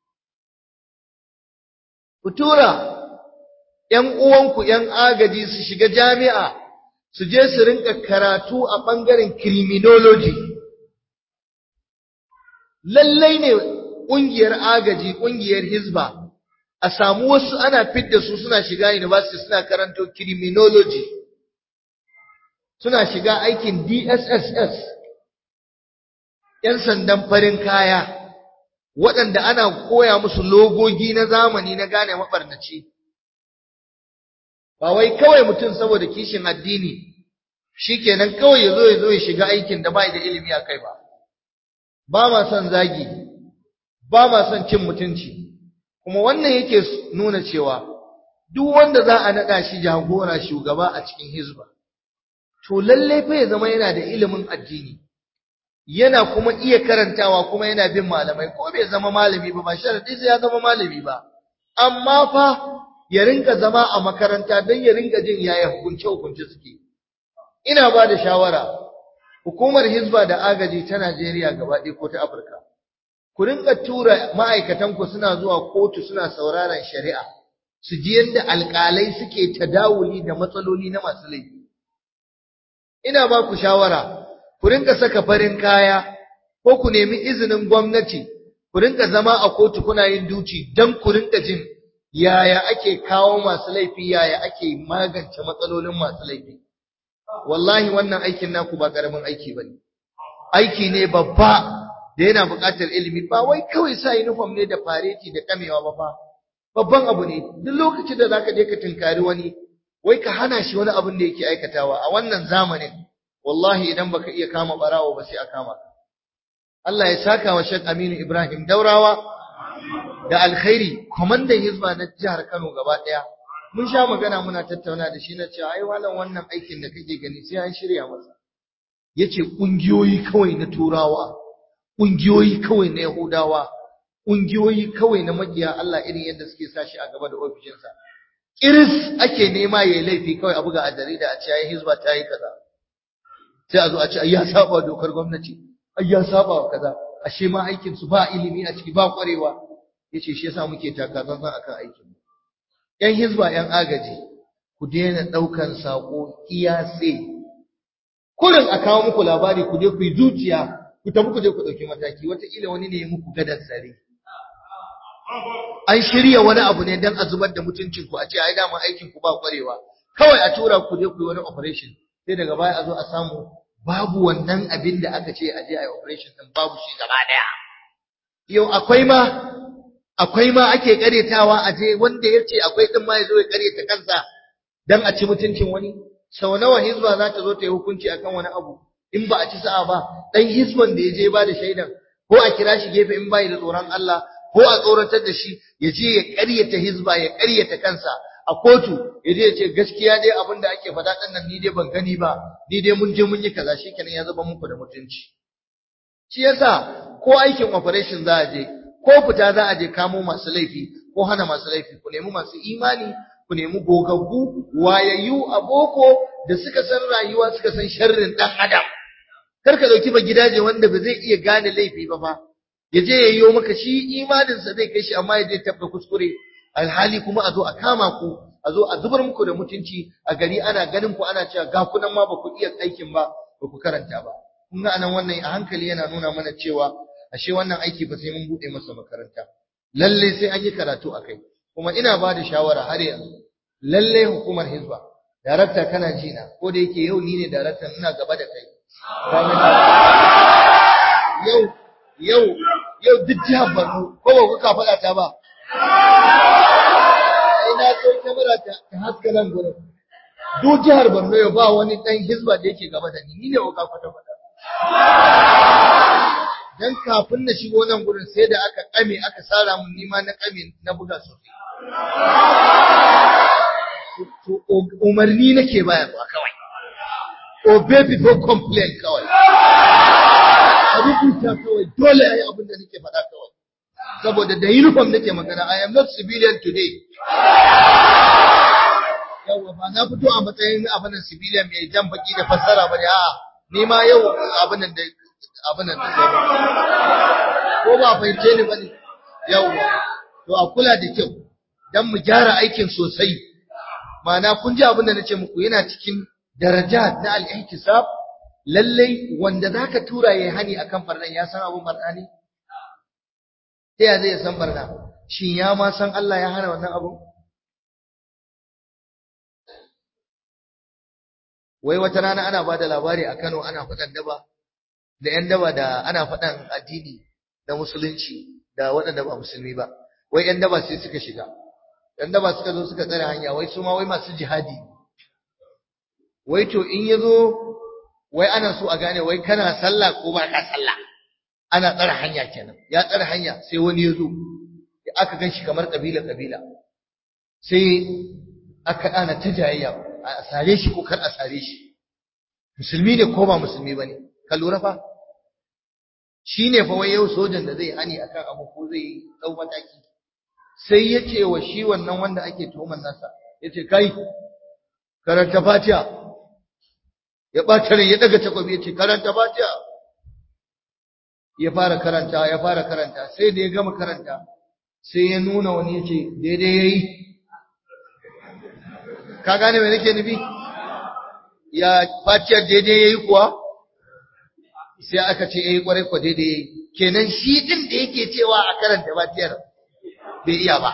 ku tura ‘yan uwanku ‘yan agaji su shiga jami'a su je su rinka karatu a ɓangaren criminology. Lallai ne ƙungiyar agaji, ƙungiyar Hizba, a samu wasu ana fidda su suna shiga university suna karanto criminology, suna shiga aikin DSSS, ‘yan sandan farin kaya, waɗanda ana koya musu logogi na zamani na gane maɓarnaci. ba wai kawai mutum saboda kishin addini shikenan kawai yazo yazo ya shiga aikin da bai da ilimi akai ba ba ma son zagi ba ma son cin mutunci kuma wannan yake nuna cewa duk wanda za a nada shi jagora shugaba a cikin hizba to lalle fa ya zama yana da ilimin addini yana kuma iya karantawa kuma yana bin malamai ko bai zama malami ba ba sharadi sai ya zama malami ba amma fa ya rinka zama a makaranta don ya rinka jin yaya hukunce-hukunce suke. Ina ba da shawara, hukumar Hizba da agaji ta Najeriya gaba ɗaya ko ta Afirka, ku rinka tura ma'aikatanku suna zuwa kotu suna sauraron shari'a, su ji yadda alƙalai suke tadawuli da matsaloli na masu laifi. Ina ba ku shawara, ku rinka saka farin kaya, ko ku nemi izinin gwamnati, ku rinka zama a kotu kuna yin duci don ku rinka jin yaya ake kawo masu laifi yaya ake magance matsalolin masu laifi wallahi wannan aikin naku ba karamin aiki bane aiki ne babba da yana buƙatar ilimi ba wai kawai sa uniform ne da fareti da kamewa ba fa babban abu ne duk lokacin da zaka je ka tinkari wani wai ka hana shi wani abin da yake aikatawa a wannan zamanin wallahi idan baka iya kama barawo ba sai a kama ka Allah ya saka wa Sheikh Aminu Ibrahim Daurawa da alkhairi kwamandan hizba na jihar Kano gaba ɗaya mun sha magana muna tattauna da shi na cewa ai walan wannan aikin da kake gani sai an shirya masa yace kungiyoyi kawai na turawa kungiyoyi kawai na yahudawa kungiyoyi kawai na makiya Allah irin yadda suke sa shi a gaba da ofishinsa kiris ake nema yayi laifi kawai a buga a jarida a ce ai hizba ta yi kaza sai a zo a ce ai ya saba dokar gwamnati ai ya saba wa kaza ashe ma aikin su ba ilimi a ciki ba kwarewa yace shi yasa muke taka tsantsan akan aikin yan hizba yan agaji ku daina ɗaukan saƙo iyase kurin a kawo muku labari ku je ku yi zuciya ku tafi ku je ku ɗauki mataki wataƙila wani ne ya muku gadar tsare an shirya wani abu ne don a zubar da mutuncin ku a ce ai dama aikin ku ba kwarewa kawai a tura ku je ku yi wani operation sai daga baya a zo a samu babu wannan abin da aka ce a je a yi operation din babu shi gaba daya yau akwai ma akwai ma ake karetawa a je wanda ya ce akwai din ma ya zo ya kareta kansa dan a ci mutuncin wani sau nawa hizba za ta zo ta yi hukunci akan wani abu in ba a ci sa'a ba dan hizban da ya je ba da shaidan ko a kira shi gefe in bai da tsoron Allah ko a tsoratar da shi ya je ya ƙaryata hizba ya ƙaryata kansa a kotu ya je ya ce gaskiya dai abin da ake faɗa ɗan nan ni dai ban gani ba ni dai mun je mun yi kaza shikenan ya zama muku da mutunci shi yasa ko aikin operation za a je ko fita za a je kamo masu laifi ko hana masu laifi ku nemi masu imani ku nemi gogaggu wayayyu a boko da suka san rayuwa suka san sharrin ɗan adam kar ka dauki ba gidaje wanda ba zai iya gane laifi ba fa ya je ya yi maka shi imaninsa zai kai shi amma ya je tabba kuskure alhali kuma a zo a kama ku a zo a zubar muku da mutunci a gari ana ganin ku ana cewa ga kunan ma ba ku iya aikin ba ba ku karanta ba kun ga anan wannan a hankali yana nuna mana cewa ashe wannan aiki ba sai mun bude masa makaranta lalle sai an yi karatu akai kuma ina ba da shawara har yanzu lalle hukumar hizba darakta kana ji na ko da yake yau ni ne darakta ina gaba da kai yau yau yau duk jihar Borno ko ba kuka faɗa ta ba ai na so kamera ta ta haska nan gurin duk jihar Borno yau ba wani dan hizba da yake gaba da ni ni ne kuka kwata kwata dan kafin na shigo nan gurin sai da aka kame aka sara mun nima na kame na buga sosai to umarni nake bayarwa kawai obey before complain kawai a rubuta kawai dole a yi abin da nake faɗa kawai saboda da uniform nake magana I am not civilian today yawa ba na fito a matsayin abin civilian mai jan baki da fassara bane a ni ma yau abin da abin da ko ba fahimce ni bane yawa to a kula da kyau dan mu gyara aikin sosai ma'ana kun ji abin da nace muku yana cikin daraja na al-ihtisab lallai wanda zaka tura yayi hani akan farnan ya san abun barna ne ta ya zai san barna shin ya ma san Allah ya hana wannan abu wai wata rana ana bada labari a Kano ana faɗan daba da ƴan daba da ana faɗan addini da musulunci da waɗanda ba musulmi ba wai ƴan daba sai suka shiga ƴan daba suka zo suka tsare hanya wai su ma wai masu jihadi wai to in yazo wai ana so a gane wai kana sallah ko ba ka sallah ana tsare hanya kenan ya tsare hanya sai wani yazo aka gan shi kamar kabila kabila sai aka ana ta jayayya a sare shi ko kar a sare shi musulmi ne ko ba musulmi bane ka lura fa shine fa wai yau sojan da zai hani akan abu ko zai dau mataki sai yace wa shi wannan wanda ake tuhumar nasa yace kai karanta fatiha ya ɓata rai ya daga takobi ya ce karanta fatiha ya fara karanta ya fara karanta sai da ya gama karanta sai ya nuna wani ya ce daidai ya yi ka gane mai nake nufi ya fatiyar daidai ya yi kuwa sai aka ce ya yi kwarai kwa daidai ya yi kenan shi ɗin da yake cewa a karanta fatiyar bai iya ba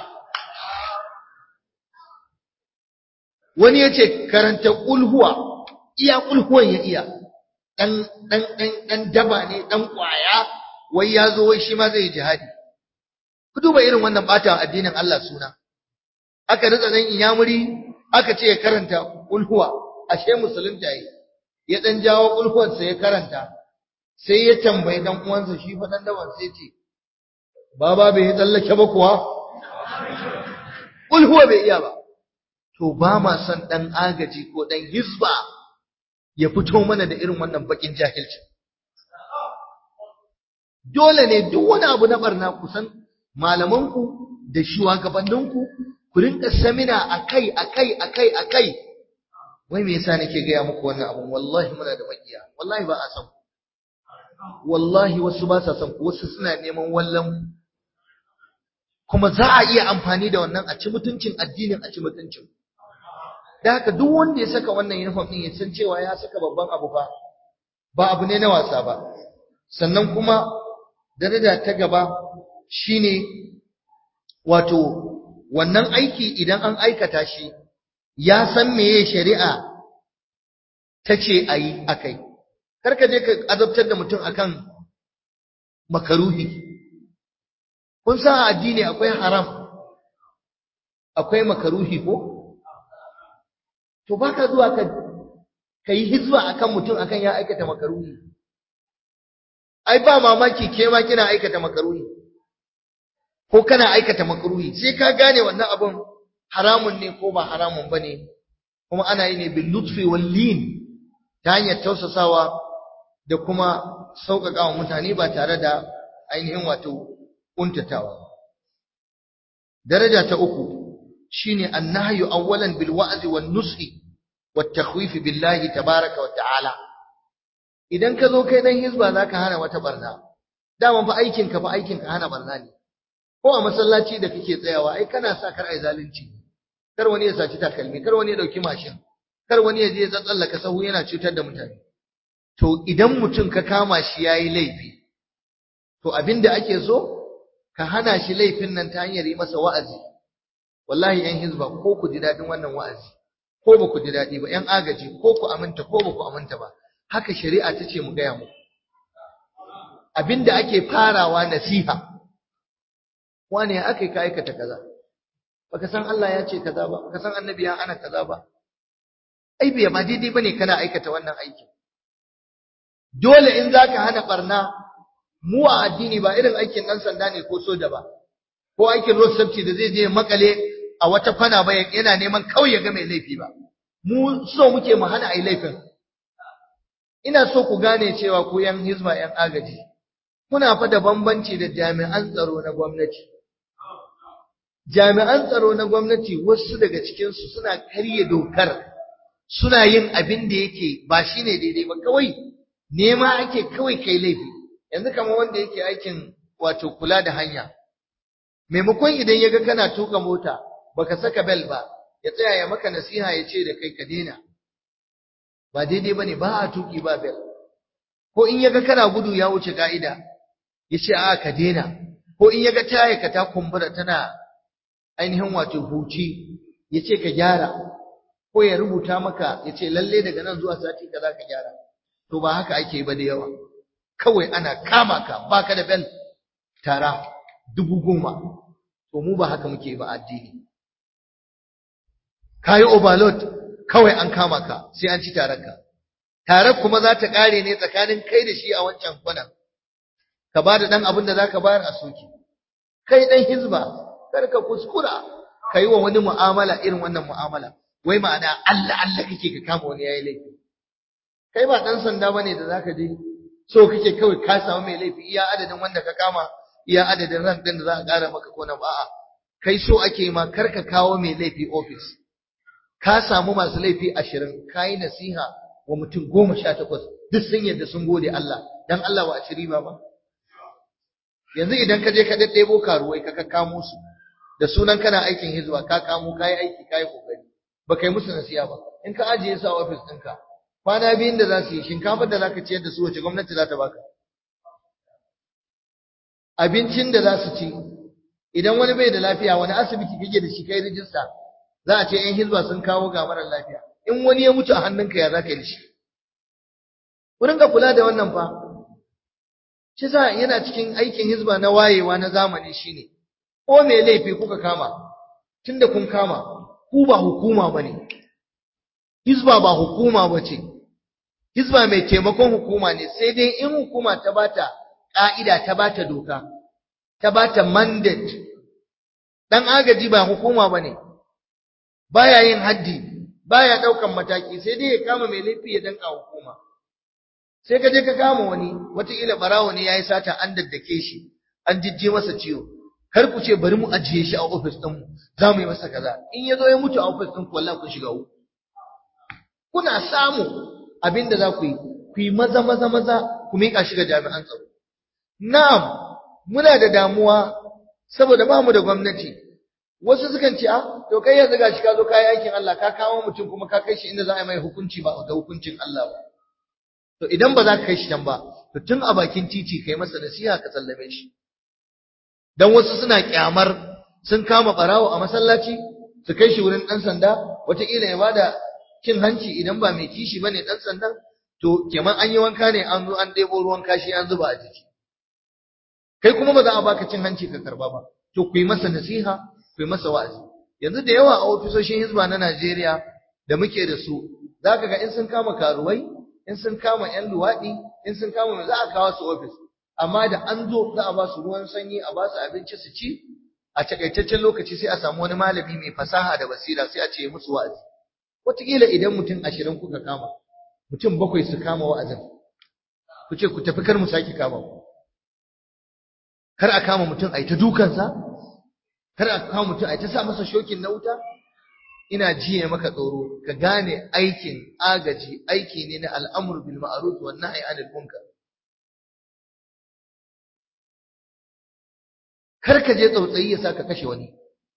wani ya ce karanta ƙulhuwa iya kulhuwan ya iya dan dan dan dan daba ne dan kwaya wai ya zo wai shi ma zai jihadi ku duba irin wannan bata addinin Allah suna aka ritsa dan inyamuri aka ce ya karanta kulhuwa ashe musulunta yi ya dan jawo kulhuwan sa ya karanta sai ya tambayi dan uwansa shi fa dan daban sai ce baba bai tsallake ba kuwa kulhuwa bai iya ba to ba ma son dan agaji ko dan hizba ya fito mana da irin wannan bakin jahilci dole ne duk wani abu na barna kusan malamanku da shugabanninku ku rinka samina akai akai akai akai wai me yasa nake gaya muku wannan abun wallahi muna da makiya wallahi ba a san wallahi wasu ba sa san wasu suna neman wallan kuma za a iya amfani da wannan a ci mutuncin addinin a ci mutuncin da haka duk wanda ya saka wannan uniform din ya san cewa ya saka babban abu fa ba abu ne na wasa ba sannan kuma daraja ta gaba shine wato wannan aiki idan an aikata shi ya san meye shari'a ta ce a yi a kai karka je ka azabtar da mutum akan makaruhi kun san addini akwai haram akwai makaruhi ko to baka zuwa ka kai hizba akan mutum akan ya aikata makaruhi ai ba mamaki ke ma kina aikata makaruhi ko kana aikata makaruhi sai ka gane wannan abun haramun ne ko ba haramun bane kuma ana yi ne bil lutfi wal lin ta hanyar tausasawa da kuma sauƙaƙa wa mutane ba tare da ainihin wato kuntatawa daraja ta uku shine annahyu awwalan bil wa'zi wan nushi wat takhwif billahi tabaaraka wa ta'ala idan ka zo kai dan hizba zaka hana wata barna dama fa aikin ka fa aikin ka hana barna ne ko a masallaci da kake tsayawa ai kana sa kar ai zalunci kar wani ya saci takalmi kar wani ya dauki mashin kar wani ya je ya tsallaka sahu yana cutar da mutane to idan mutum ka kama shi yayi laifi to abinda ake so ka hana shi laifin nan ta hanyar yi masa wa'azi wallahi yan hizba ko ku ji dadin wannan wa'azi ko ba ku ji dadi ba yan agaji ko ku aminta ko ba ku aminta ba haka shari'a ta ce mu gaya muku abinda ake farawa nasiha wane ya aka ka aikata kaza baka san Allah ya ce kaza ba baka san annabi ya ana kaza ba ai bai ma daidai bane kana aikata wannan aiki dole in zaka hana barna mu a addini ba irin aikin dan sanda ne ko soja ba ko aikin road safety da zai je makale a wata kwana ba yana neman kawai ya ga mai laifi ba mu so muke mu hana ai laifin ina so ku gane cewa ku yan hizba yan agaji kuna fa da bambanci da jami'an tsaro na gwamnati jami'an tsaro na gwamnati wasu daga cikin su suna karya dokar suna yin abin da yake ba shine daidai ba kawai nema ake kawai kai laifi yanzu kamar wanda yake aikin wato kula da hanya maimakon idan yaga kana tuka mota baka saka bel ba ya tsaya ya maka nasiha ya ce da kai ka daina ba daidai bane ba a tuki ba bel ko in yaga kana gudu ya wuce ka'ida ya ce a ka daina ko in yaga taya ka ta kumbura tana ainihin wato huci ya ce ka gyara ko ya rubuta maka ya ce lalle daga nan zuwa sati kaza ka gyara to ba haka ake ba da yawa kawai ana kama ka baka da bel tara dubu goma to mu ba haka muke ba addini kayi overload kawai an kama ka sai an ci taranka tarar kuma za ta kare ne tsakanin kai da shi a wancan kwanan ka ba da dan abin da za ka bayar a soki kai dan hizba kar ka kuskura ka yi wa wani mu'amala irin wannan mu'amala wai ma'ana Allah Allah kake ka kama wani yayi laifi kai ba dan sanda bane da zaka je so kake kawai ka samu mai laifi iya adadin wanda ka kama iya adadin ran din da za a ƙara maka ko na ba'a kai so ake ma kar ka kawo mai laifi office ka samu masu laifi ashirin ka yi nasiha wa mutum goma sha takwas duk sun yadda sun gode Allah dan Allah ba a ci riba ba yanzu idan ka je ka daddebo karuwai ka kamo su da sunan kana aikin hizba ka kamo ka yi aiki ka yi kokari ba kai musu nasiha ba in ka ajiye su a office ɗinka kwana biyun da za su yi shinkafar da za ka ciyar da su wace gwamnati za ta baka abincin da za su ci idan wani bai da lafiya wani asibiti kake da shi kai rijista za a ce ‘yan hizba sun kawo ga marar lafiya, in wani ya mutu a hannunka ya za ka yi da shi. Wurin ka kula da wannan fa, shi sa yana cikin aikin hizba na wayewa na zamani shi ne, ko mai laifi kuka kama, tun da kun kama, ku ba hukuma ba ne, hizba ba hukuma ba ce, hizba mai taimakon hukuma ne, sai dai in hukuma ta bata ƙa'ida ta bata doka, ta bata mandate, ɗan agaji ba hukuma ba ne, baya yin haddi baya daukan mataki sai dai ya kama mai laifi ya danka hukuma sai ka je ka kama wani wataƙila barawo ne yayi sata an daddake shi an jijje masa ciwo kar ku ce bari mu ajiye shi a office din mu za mu yi masa kaza in ya zo ya mutu a office din ku wallahi kun shiga uku kuna samu abinda za ku yi ku yi maza maza maza ku miƙa shi ga jami'an tsaro na'am muna da damuwa saboda ba mu da gwamnati wasu sukan ce ah to kai yanzu gashi ka zo ka yi aikin Allah ka kawo mutum kuma ka kai shi inda za a yi mai hukunci ba da hukuncin Allah ba to idan ba za ka kai shi can ba to tun a bakin titi kai masa nasiha ka sallame shi dan wasu suna kyamar sun kama barawo a masallaci su kai shi wurin dan sanda wataƙila ya bada cin hanci idan ba mai kishi bane dan sandan to keman an yi wanka ne an zo an ɗebo ruwan kashi an zuba a jiki kai kuma ba za a baka cin hanci ka karba ba to ku yi masa nasiha ku yi masa wa'azi yanzu da yawa a ofisoshin hizba na Najeriya da muke da su zaka ga in sun kama karuwai in sun kama yan luwaɗi in sun kama za a kawo su ofis amma da an zo za a ba su ruwan sanyi a ba su abinci su ci a takaitaccen lokaci sai a samu wani malami mai fasaha da basira sai a ce musu wa'azi wataƙila idan mutum ashirin kuka kama mutum bakwai su kama wa'azin ku ce ku tafi kar mu sake kama ku kar a kama mutum a yi ta dukansa kar a kama mutum a yi ta sa masa shokin na wuta ina jiye maka tsoro ka gane aikin agaji aiki ne na al'amur bil ma'ruf wan nahy anil munkar kar ka je tsautsayi ya saka kashe wani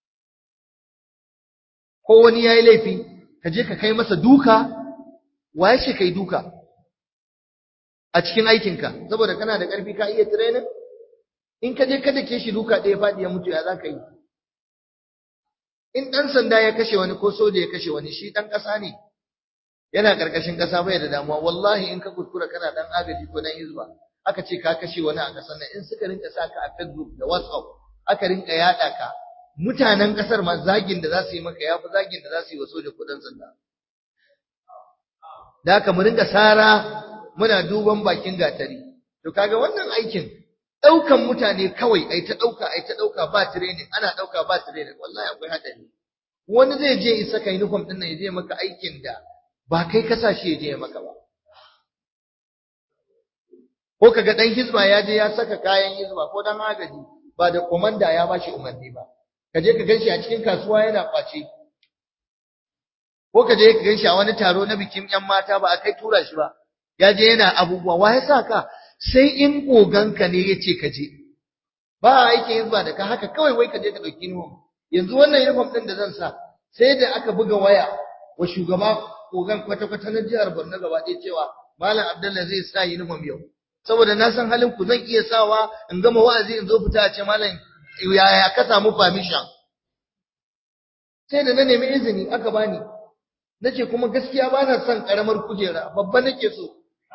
ko wani yayi laifi ka je ka kai masa duka waye shi kai duka a cikin aikinka saboda kana da ƙarfi ka iya training in ka je ka dake shi duka ɗaya faɗi ya mutu ya za ka yi in ɗan sanda ya kashe wani ko soja ya kashe wani shi ɗan ƙasa ne yana ƙarƙashin ƙasa bai da damuwa wallahi in ka kuskura kana ɗan agaji ko ɗan hizba aka ce ka kashe wani a ƙasar nan in suka rinka sa ka a facebook da whatsapp aka rinka yaɗa ka mutanen ƙasar ma zagin da za su yi maka ya fi zagin da za su yi wa soja ko ɗan sanda da haka mu rinka sara muna duban bakin gatari to kaga wannan aikin ɗaukan mutane kawai ai ta ɗauka ai ta ɗauka ba training ana ɗauka ba training wallahi akwai haɗari wani zai je isa kai uniform ɗin nan ya je maka aikin da ba kai ka sa shi ya je ya maka ba ko kaga ɗan hizba ya je ya saka kayan hizba ko dan agaji ba da komanda ya ba shi umarni ba ka je ka ganshi a cikin kasuwa yana kwace ko ka je ka ganshi a wani taro na bikin ƴan mata ba a kai tura shi ba ya je yana abubuwa wa ya sa ka sai in koganka ne ya ce ka je ba a aikin hizba da ka haka kawai wai ka je ka ɗauki uniform yanzu wannan uniform ɗin da zan sa sai da aka buga waya wa shugaba kogan kwata-kwata na jihar Borno gaba ɗaya cewa Malam Abdullah zai sa uniform yau saboda na san halin ku zan iya sawa in gama wa'azi in zo fita a ce malam yaya ka samu permission sai da na nemi izini aka bani nace kuma gaskiya ba na son karamar kujera babba nake so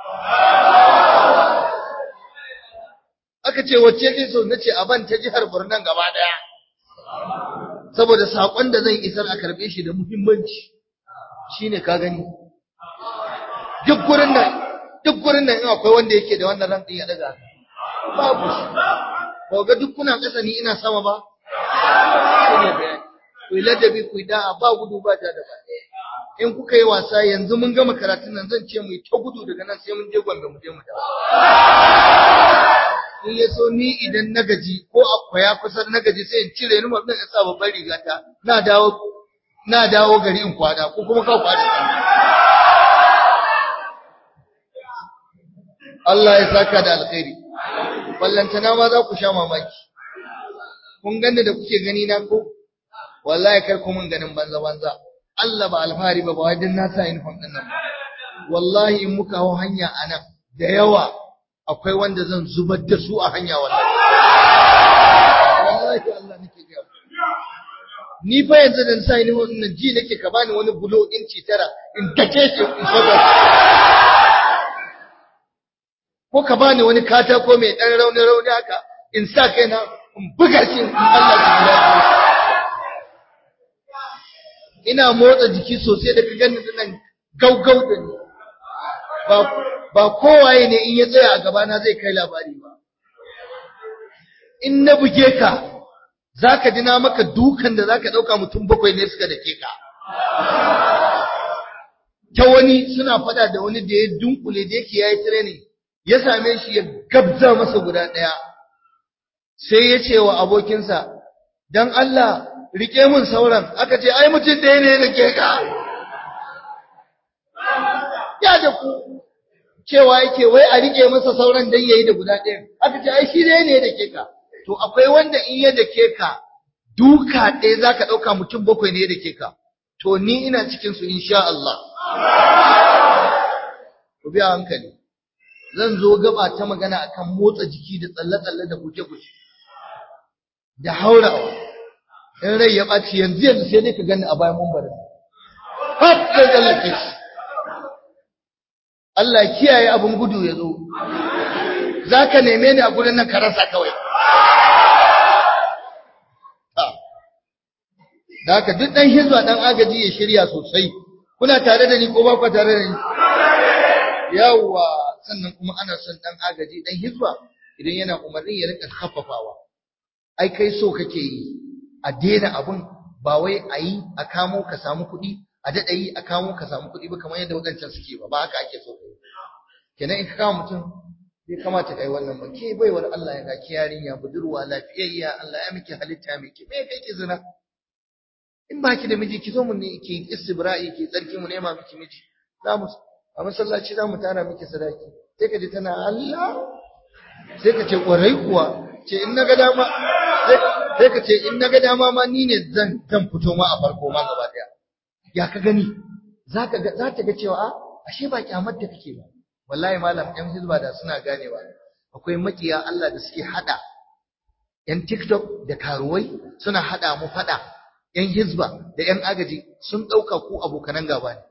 aka ce wacce ke so nace a ban ta jihar Borno gaba daya saboda sakon da zan isar a karbe shi da muhimmanci shine ka gani duk gurin nan duk gurin nan in akwai wanda yake da wannan ran din ya daga babu shi ba ga duk kuna kasa ni ina sama ba shine bayani ku ladabi ku da'a ba gudu ba da ba in kuka yi wasa yanzu mun gama karatun nan zan ce mu yi ta gudu daga nan sai mun je Gombe mu je mu dawo in ya so ni idan na gaji ko akwai ya kusa na gaji sai in cire ni mutum in sa babbar rigata na dawo na dawo gari in kwada ko kuma ka kwada Allah ya saka da alkhairi ballantana ma za ku sha mamaki kun ganni da kuke gani na ko wallahi kar ku mun ganin banza banza Allah ba alfahari ba ba wai din na sa uniform din nan wallahi in muka hawo hanya anan da yawa akwai wanda zan zubar da su a hanya wallahi wallahi Allah nake ga ni fa yanzu dan sa uniform din nan ji nake ka bani wani bulo inci tara in dake shi in saba ko ka bani wani katako mai dan rauni rauni haka in sa kaina in buga shi in Allah ya ina motsa jiki sosai da ka gani nan gaugau da ni ba ba kowaye ne in ya tsaya a gaba na zai kai labari ba in na buge ka zaka ji na maka dukan da zaka dauka mutum bakwai ne suka dake ka ta wani suna fada da wani da ya dunkule da yake yayi training ya same shi ya gabza masa guda daya sai ya ce wa abokinsa dan Allah rike mun sauran aka ce ai mutum da ne da ke ka ya da ku cewa yake wai a rike masa sauran dan yayi da guda ɗaya aka ce ai shi dai ne da ke ka to akwai wanda in ya da ke ka duka ɗaya za ka ɗauka mutum bakwai ne da ke ka to ni ina cikinsu insha Allah ku biya hankali zan zo gaba ta magana akan motsa jiki da tsalle-tsalle da guje-guje da haurawa in rai ya ɓaci yanzu yanzu sai dai ka gani a bayan mumbarin har da tsallake shi Allah kiyaye abin gudu ya zo za ka neme ni a gurin nan ka rasa kawai da haka duk ɗan hizba ɗan agaji ya shirya sosai kuna tare da ni ko ba ku tare da ni yawwa sannan kuma ana son ɗan agaji ɗan hizba idan yana umarni ya rika khaffafawa ai kai so kake yi a daina abun ba wai a yi a kamo ka samu kuɗi a daɗa yi a kamo ka samu kuɗi ba kamar yadda waɗancan suke ba ba haka ake so kai kenan in ka kama mutum bai kamata kai wannan ba ke baiwar Allah ya ga ki yarinya budurwa lafiyayya Allah ya miki halitta mai ki me kai ki zina in ba ki da miji ki zo mu ne ki istibra'i ki tsarki mu nema miki miji za mu a masallaci za mu tara miki sadaki sai ka ji tana Allah sai ka ce kwarai kuwa ce in naga dama sai ka ce in naga dama ma ni ne zan zan fito ma a farko ma gaba daya ya ka gani zaka ga za ta ga cewa a ashe ba kyamar da kake ba wallahi malam yan hizba da suna ganewa akwai makiya Allah da suke hada yan TikTok da karuwai suna hada mu fada yan hizba da yan agaji sun dauka ku abokanan gaba ne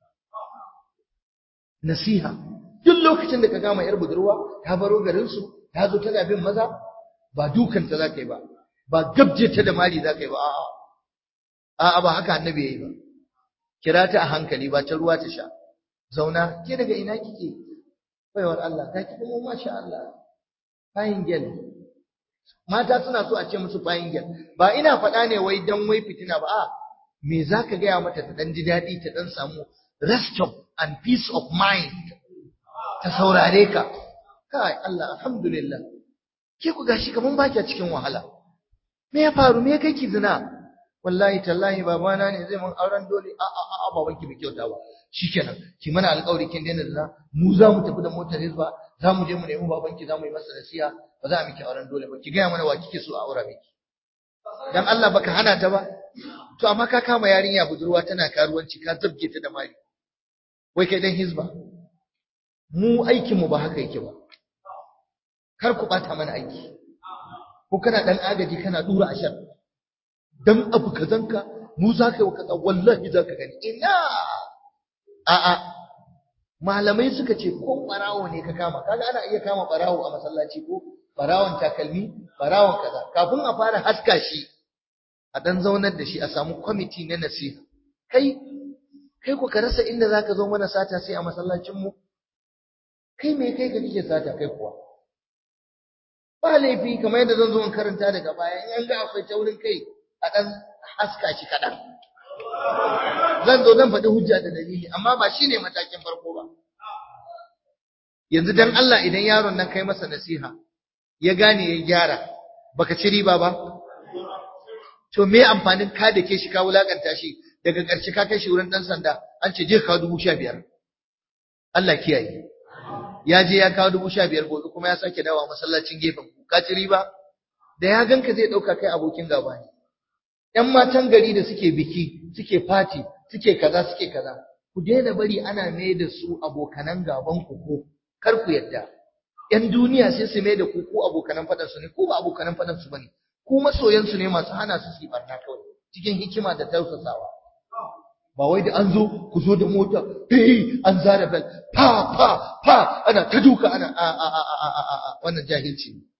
nasiha duk lokacin da ka gama yar budurwa ta baro garin su ta zo tana bin maza ba dukan ta zaka yi ba ba gabje ta da mali zaka yi ba a'a a'a ba haka annabi yayi ba kira ta a hankali ba ta ruwa ta sha zauna ke daga ina kike baiwar Allah ta ki kuma masha Allah fine girl mata suna so a ce musu fine girl ba ina faɗa ne wai dan wai fitina ba a me zaka gaya mata ta dan ji daɗi ta dan samu rest of and peace of mind ta saurare ka kai Allah alhamdulillah ke ku gashi kaman ba ki cikin wahala me ya faru me kai ki zina wallahi tallahi babana ne zai mun auren dole a a a babanki bai kyauta ba shikenan ki mana alƙawari kin daina zina mu za mu tafi da motar hizba za mu je mu nemi babanki za mu yi masa nasiha ba za a miki auren dole ba ki gaya mana wa kike so a aura miki dan Allah baka hana ta ba to amma ka kama yarinya budurwa tana karuwanci ka zabge ta da mari wai kai dan hizba mu aikin mu ba haka yake ba kar ku bata mana aiki ko kana dan agaji kana dura ashar dan abu kazanka mu za ka yi wa kaza wallahi za ka gani ina a'a malamai suka ce ko barawo ne ka kama kaga ana iya kama barawo a masallaci ko barawon takalmi barawon kaza kafin a fara haska shi a dan zaunar da shi a samu kwamiti na nasiha kai kai ko ka rasa inda zaka zo mana sata sai a masallacin mu kai me kai ka kike sata kai kuwa ba laifi kamar yadda zan zo in karanta daga baya in an ga akwai taurin kai a ɗan haska shi kaɗan. Zan zo zan faɗi hujja da dalili, amma ba shi ne matakin farko ba. Yanzu dan Allah idan yaron nan kai masa nasiha, ya gane ya gyara, baka ci riba ba? To me amfanin ka da ke shi ka wulakanta shi daga ƙarshe ka kai shi wurin ɗan sanda an ce je ka kawo dubu sha biyar. Allah kiyaye. Ya je ya kawo dubu sha biyar gobe kuma ya sake dawa masallacin gefen ku. Ka ci riba? Da ya ganka zai ɗauka kai abokin gaba ne. ‘yan matan gari da suke biki, suke fati, suke kaza, suke kaza, ku daina bari ana mai da su abokanan gaban ku ko, kar ku yadda. ‘Yan duniya sai su mai da ku ko abokanan faɗansu ne, ko ba abokanan faɗansu ba ne, ku masoyansu ne masu hana su su yi barna kawai, cikin hikima da tausasawa. Ba wai da an zo, ku zo da mota, hey, an zara bel, pa, pa, pa, ana ta duka, ana a, a, a, a, a, a, a, wannan jahilci ne.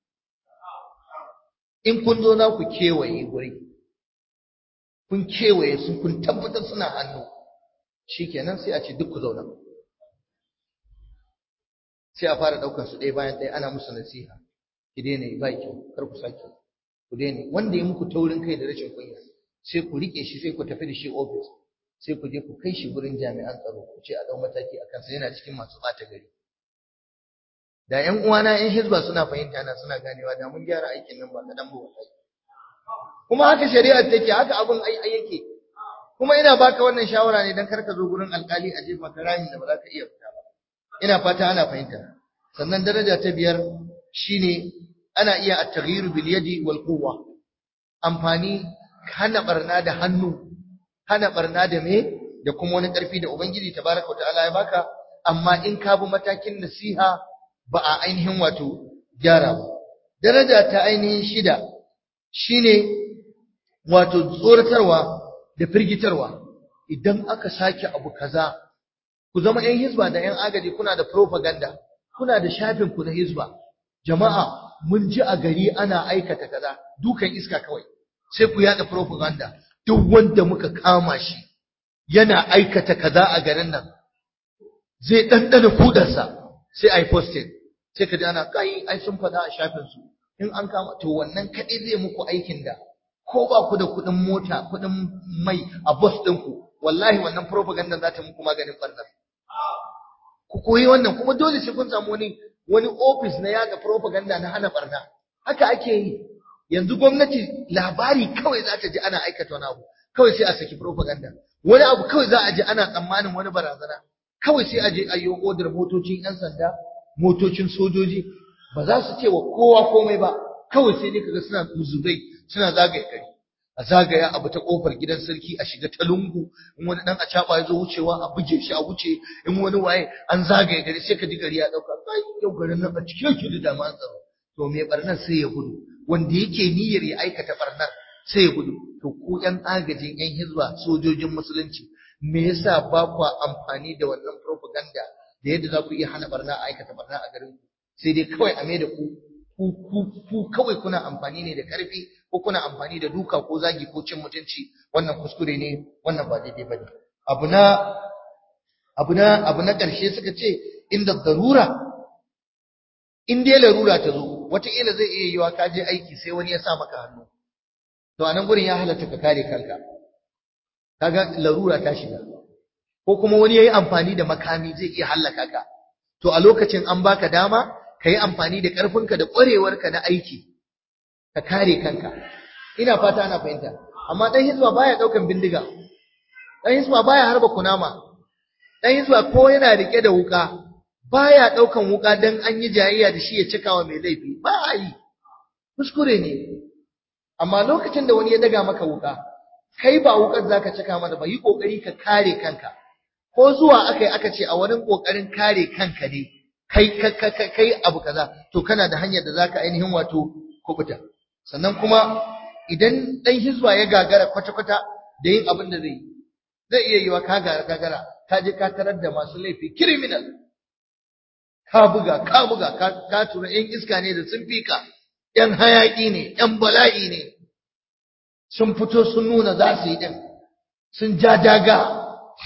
In kun zo na ku kewaye guri, kun kewaye su kun tabbatar suna hannu shikenan sai a ce duk ku zauna sai a fara daukar su ɗaya bayan ɗaya ana musu nasiha ki daina yi ba kyau kar ku sake ku daina wanda ya muku taurin kai da rashin kunya sai ku rike shi sai ku tafi da shi office sai ku je ku kai shi gurin jami'an tsaro ku ce a dau mataki a kansa yana cikin masu ɓata gari da ƴan uwana ƴan hizba suna fahimta na suna ganewa da mun gyara aikin nan ba kaɗan ba wallahi kuma haka shari'ar take haka abin ai ai yake kuma ina baka wannan shawara ne dan karka zo gurin alkali a jefa ka rahin da ba za ka iya fita ba ina fata ana fahimta sannan daraja ta biyar shine ana iya at-taghyir bil yadi wal quwwa amfani hana barna da hannu hana barna da me da kuma wani ƙarfi da ubangiji tabaraka ta'ala ya baka amma in ka bi matakin nasiha ba a ainihin wato gyara ba daraja ta ainihin shida shine wato tsoratarwa da firgitarwa idan aka sake abu kaza ku zama ƴan hizba da ƴan agaji kuna da propaganda kuna da shafin ku na hizba jama'a mun ji a gari ana aikata kaza dukan iska kawai sai ku yada propaganda duk wanda muka kama shi yana aikata kaza a garin nan zai ɗanɗana kudarsa sai a yi posting sai ka ji ana kai ai sun faɗa a shafin su in an kama to wannan kaɗai zai muku aikin da ko ba ku da kuɗin mota kuɗin mai a bus ɗinku wallahi wannan propaganda za ta muku maganin ɓarnar ku koyi wannan kuma dole sai kun samu wani wani office na yaga propaganda na hana ɓarna haka ake yi yanzu gwamnati labari kawai za ta ji ana aikata wani abu kawai sai a saki propaganda wani abu kawai za a ji ana tsammanin wani barazana kawai sai a je a yi odar motocin 'yan sanda motocin sojoji ba za su ce wa kowa komai ba kawai sai dai kaga suna muzubai suna zagaye gari a zagaya abu ta kofar gidan sarki a shiga ta lungu in wani dan acaba ya zo wucewa a buge shi a wuce in wani waye an zagaye gari sai ka ji gari ya dauka kai yau garin nan a cikin yake da dama tsaro to me barnar sai ya gudu wanda yake niyyar ya aikata barnar sai ya gudu to ku yan agajin yan hizba sojojin musulunci me yasa ba ku amfani da wannan propaganda da yadda za ku iya hana barna a aikata barna a garin ku sai dai kawai a mai da ku ku kawai kuna amfani ne da karfi ko kuna amfani da duka ko zagi ko cin mutunci wannan kuskure ne wannan ba daidai bane abu na abu na abu na karshe suka ce inda darura in dai larura ta zo wataƙila zai iya yiwa ka je aiki sai wani ya sa maka hannu to a nan gurin ya halatta ka kare kanka kaga larura ta shiga ko kuma wani yayi amfani da makami zai iya hallaka ka to a lokacin an baka dama ka yi amfani da ƙarfinka da ƙwarewarka na aiki ka kare kanka ina fata ana fahimta amma dan hizba baya daukan bindiga dan hizba baya harba kunama dan hizba ko yana rike da wuka baya daukan wuka dan an yi jayayya da shi ya cikawa mai laifi ba a yi kuskure ne amma lokacin da wani ya daga maka wuka kai ba wukar zaka cika mana ba yi kokari ka kare kanka ko zuwa akai aka ce a wurin kokarin kare kanka ne kai kai abu kaza to kana da hanyar da zaka ainihin wato kubuta sannan kuma idan dan hizba ya gagara kwata-kwata da yin abin da zai yi zai iya yiwa ka gagara ka je ka tarar da masu laifi criminal ka buga ka buga ka tura yan iska ne da sun fika yan hayaki ne yan bala'i ne sun fito sun nuna za su yi din sun ja daga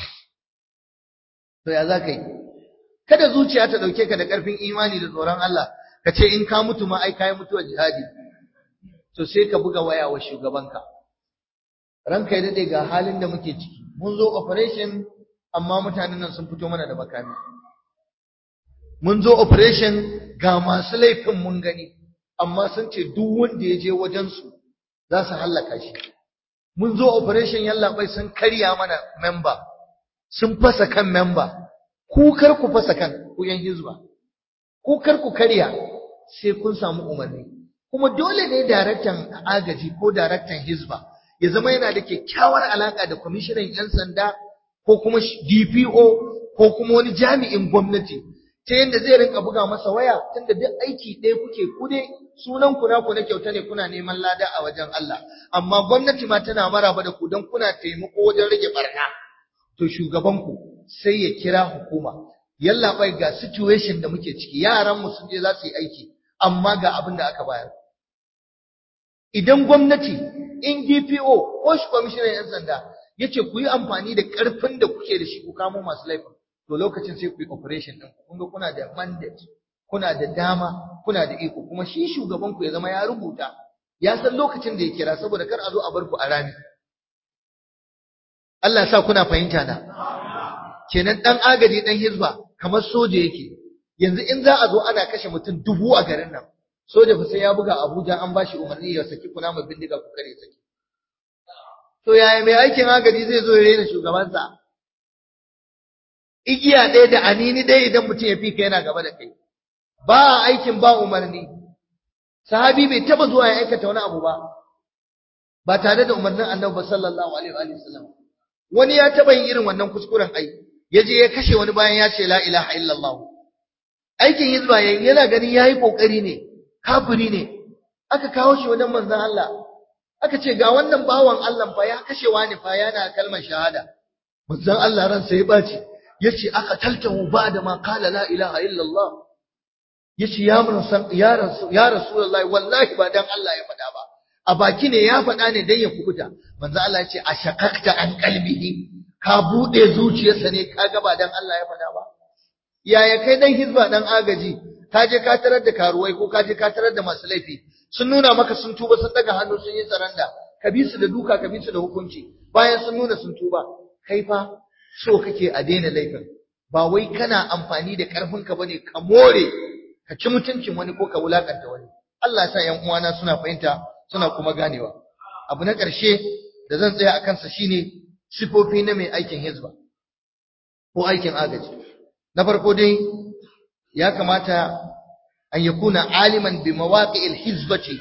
to ya za ka yi kada zuciya ta dauke ka da karfin imani da tsoron Allah ka ce in ka mutu ma ai kai mutuwa jihadi to sai ka buga waya wa shugabanka ranka ya dade ga halin da muke ciki mun zo operation amma mutanen nan sun fito mana da makami mun zo operation ga masu laifin mun gani amma sun ce duk wanda ya je wajen su za su hallaka shi mun zo operation yallaɓai sun karya mana member sun fasa kan member ku kar ku fasa kan ku yan hizba ku kar ku karya sai kun samu umarni kuma dole ne daraktan agaji ko daraktan hizba ya zama yana da kyakkyawar alaka da kwamishinan yan sanda ko kuma DPO ko kuma wani jami'in gwamnati ta yadda zai rinka buga masa waya tunda duk aiki ɗaya kuke ku dai sunan ku naku na kyauta ne kuna neman lada a wajen Allah amma gwamnati ma tana maraba da ku don kuna taimako wajen rage barna to shugaban ku sai ya kira hukuma yalla bai ga situation da muke ciki yaran mu sun je za su yi aiki amma ga abin da aka bayar idan gwamnati in DPO ko shi kwamishinan yan sanda yace ku yi amfani da karfin da kuke da shi ku kamo masu laifin to lokacin sai ku yi operation din kun ga kuna da mandate kuna da dama kuna da iko kuma shi shugaban ku ya zama ya rubuta ya san lokacin da ya kira saboda kar a zo a bar ku a rami Allah sa kuna fahimta na kenan dan agaji dan hizba kamar soja yake yanzu in za a zo ana kashe mutum dubu a garin nan soja fa sai ya buga Abuja an bashi umarni ya saki kuna mai bindiga ku kare saki to yaya mai aikin agaji zai zo ya rena shugabansa igiya ɗaya da anini ɗaya idan mutum ya fi ka yana gaba da kai ba aikin ba umarni sahabi bai taba zuwa ya aikata wani abu ba ba tare da umarnin annabi sallallahu alaihi wa sallam wani ya taba yin irin wannan kuskuren ai yaje ya kashe wani bayan ya ce la ilaha illallah aikin hizba yayin yana ganin yayi kokari ne kafiri ne aka kawo shi wajen manzon Allah aka ce ga wannan bawan Allah fa ya kashe wani fa yana kalmar shahada manzon Allah ran sai ya baci yace aka taltahu ba'da ma qala la ilaha illallah yace ya san ya rasul ya rasulullahi wallahi ba dan Allah ya faɗa ba a baki ne ya faɗa ne dan ya kubuta manzo Allah yace ashaqaqta an qalbihi ka bude zuciyarsa ne ka ga ba dan Allah ya faɗa ba yaya kai dan hizba dan agaji ka je ka tarar da karuwai ko ka je ka tarar da masu laifi sun nuna maka sun tuba sun daga hannu sun yi saranda ka bi su da duka ka bi su da hukunci bayan sun nuna sun tuba kai fa so kake a daina laifin ba wai kana amfani da karfinka bane ka more ka ci mutuncin wani ko ka wulakanta wani Allah ya sa ƴan uwana suna fahimta suna kuma ganewa abu na ƙarshe da zan tsaya akan sa shine sifofi na mai aikin hizba ko aikin agaji na farko dai ya kamata an yakuna aliman bi mawaqi'il hizbati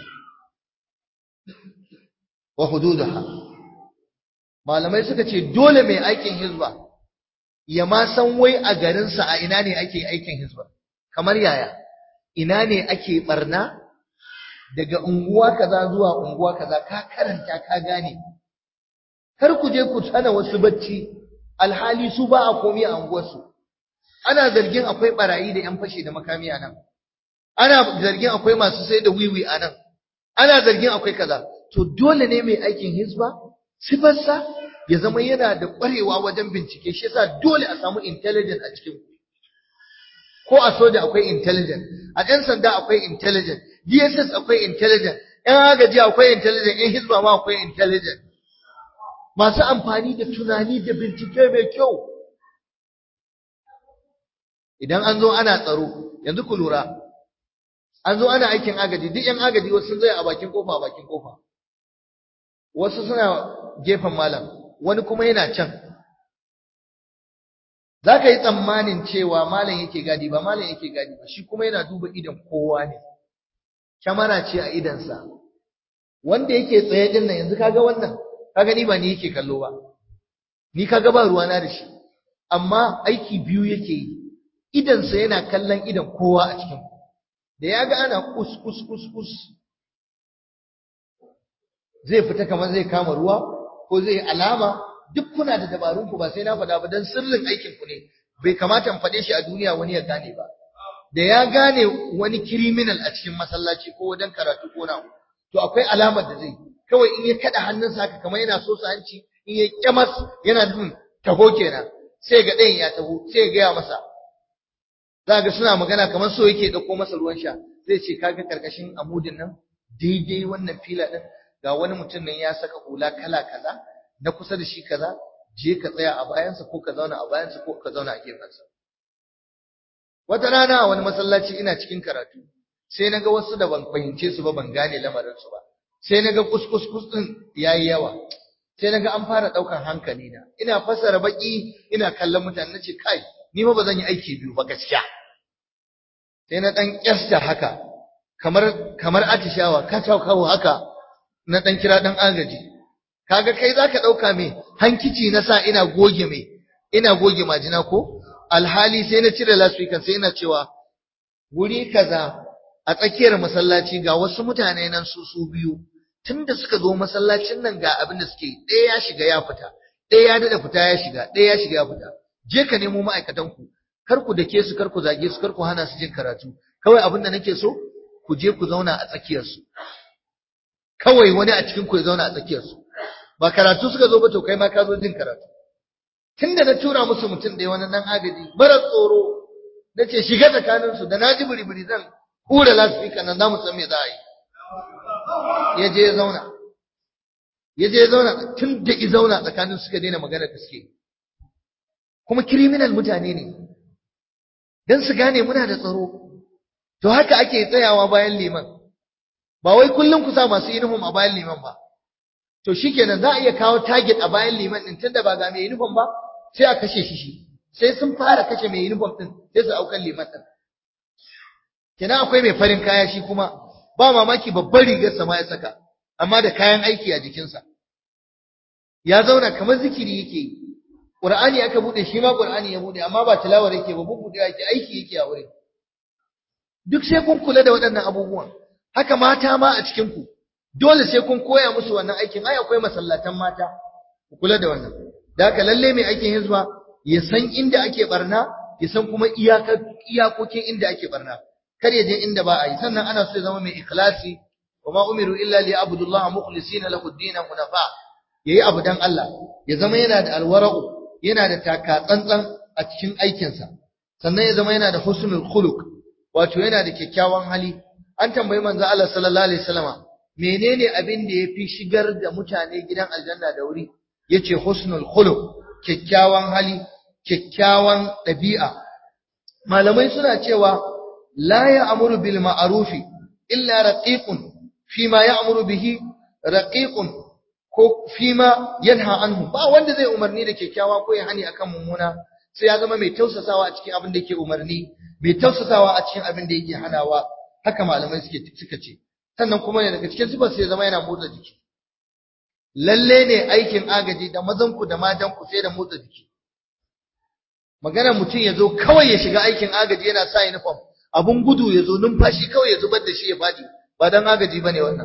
wa hududaha malamai suka ce dole mai aikin hizba ya ma san wai a garinsa a ina ne ake aikin hizba kamar yaya ina ne ake barna daga unguwa kaza zuwa unguwa kaza ka karanta ka gane kar ku je ku tsana wasu bacci alhali su ba a komi a unguwarsu ana zargin akwai barayi da yan fashe da makami a nan ana zargin akwai masu sai da wiwi a nan ana zargin akwai kaza to dole ne mai aikin hizba sifarsa ya zama yana da ƙwarewa wajen bincike shi yasa dole a samu intelligent a cikin ko a soja akwai intelligent a ɗan sanda akwai intelligent DSS akwai intelligent ƴan agaji akwai intelligent ƴan hizba ma akwai intelligent masu amfani da tunani da bincike mai kyau idan an zo ana tsaro yanzu ku lura an zo ana aikin agaji duk ƴan agaji wasu sun zai a bakin kofa a bakin kofa wasu suna gefen malam wani kuma yana can za ka yi tsammanin cewa malam yake gadi ba malam yake gadi ba shi kuma yana duba idan kowa ne kyamara ce a idansa wanda yake tsaye din nan yanzu kaga wannan kaga ni ba ni yake kallo ba ni kaga ba ruwana da shi amma aiki biyu yake yi idansa yana kallon idan kowa a cikin da ya ga ana kus kus kus kus zai fita kamar zai kama ruwa ko zai alama duk kuna da dabarun ku ba sai na faɗa ba dan sirrin aikin ku ne bai kamata in faɗe shi a duniya wani ya gane ba da ya gane wani criminal a cikin masallaci ko wajen karatu ko na to akwai alamar da zai kawai in ya kada hannunsa haka kamar yana so hanci in ya kyamas yana nufin taho kenan sai ga ɗayan ya taho sai ya gaya masa za ga suna magana kamar so yake ɗauko masa ruwan sha zai ce kaga karkashin amudin nan daidai wannan fila ɗin ga wani mutum nan ya saka hula kala kaza na kusa da shi kaza je ka tsaya a bayansa ko ka zauna a bayansa ko ka zauna a gefensa wata rana a wani masallaci ina cikin karatu sai naga wasu da ban fahimce su ba ban gane lamarin su ba sai naga kuskus kus din yayi yawa sai naga an fara daukan hankali na ina fasara baki ina kallon mutane nace kai ni ma bazan yi aiki biyu ba gaskiya sai na dan kyasta haka kamar kamar atishawa kawo haka na dan kira dan agaji kaga kai zaka dauka me hankici na sa ina goge me ina goge majina ko alhali sai na cire lasfikan sai ina cewa wuri kaza a tsakiyar masallaci ga wasu mutane nan su su biyu tunda suka zo masallacin nan ga abin da suke ɗaya ya shiga ya fita ɗaya ya dada fita ya shiga ɗaya ya shiga ya fita je ka nemo ma'aikatan ku kar ku dake su kar ku zage su kar ku hana su jin karatu kawai abin da nake so ku je ku zauna a tsakiyar su kawai wani a cikin ku ya zauna a tsakiyar su ba karatu suka zo ba to kai ma ka zo jin karatu tunda na tura musu mutum da wani nan agaji mara tsoro na ce shiga tsakaninsu da na ji biri zan hura lasfika nan za mu san me za a yi ya je ya zauna ya je ya zauna tun da i zauna tsakanin suka daina magana da suke kuma criminal mutane ne dan su gane muna da tsaro to haka ake tsayawa bayan liman ba wai kullum ku sa masu uniform a bayan liman ba to shikenan za a iya kawo target a bayan liman din tunda ba ga mai uniform ba sai a kashe shi shi sai sun fara kashe mai uniform din sai su aukan liman din kenan akwai mai farin kaya shi kuma ba mamaki babbar rigar sa ma ya saka amma da kayan aiki a jikinsa ya zauna kamar zikiri yake yi Qur'ani aka bude shi ma Qur'ani ya bude amma ba tilawar yake ba bubude yake aiki yake a wurin duk sai kun kula da waɗannan abubuwan haka mata ma a cikin ku dole sai kun koya musu wannan aikin ai akwai masallatan mata ku kula da wannan da haka lalle mai aikin hizba ya san inda ake barna ya san kuma iyakar iyakokin inda ake barna kar ya je inda ba a yi sannan ana so ya zama mai ikhlasi wa ma umiru illa li abudullaha mukhlisina lahu ad-din hunafa yayi abu dan Allah ya zama yana da alwara'u yana da taka tsantsan a cikin aikinsa sannan ya zama yana da husnul khuluq wato yana da kyakkyawan hali an tambayi manzo Allah sallallahu alaihi wasallama menene abin da yafi shigar da mutane gidan aljanna da wuri yace husnul khuluq kyakkyawan hali kyakkyawan ɗabi'a malamai suna cewa la ya'muru bil ma'rufi illa raqiqun fima ya'muru bihi raqiqun ko fima yanha anhu ba wanda zai umarni da kyakkyawa ko ya hani akan mummuna sai ya zama mai tausasawa a cikin abin da yake umarni mai tausasawa a cikin abin da yake hanawa haka malamai suke suka ce sannan kuma ne daga cikin sifar sai ya zama yana motsa jiki lalle ne aikin agaji da mazan ku da matan ku sai da motsa jiki magana mutum ya zo kawai ya shiga aikin agaji yana sa uniform abun gudu ya zo numfashi kawai ya zubar da shi ya fadi ba dan agaji bane wannan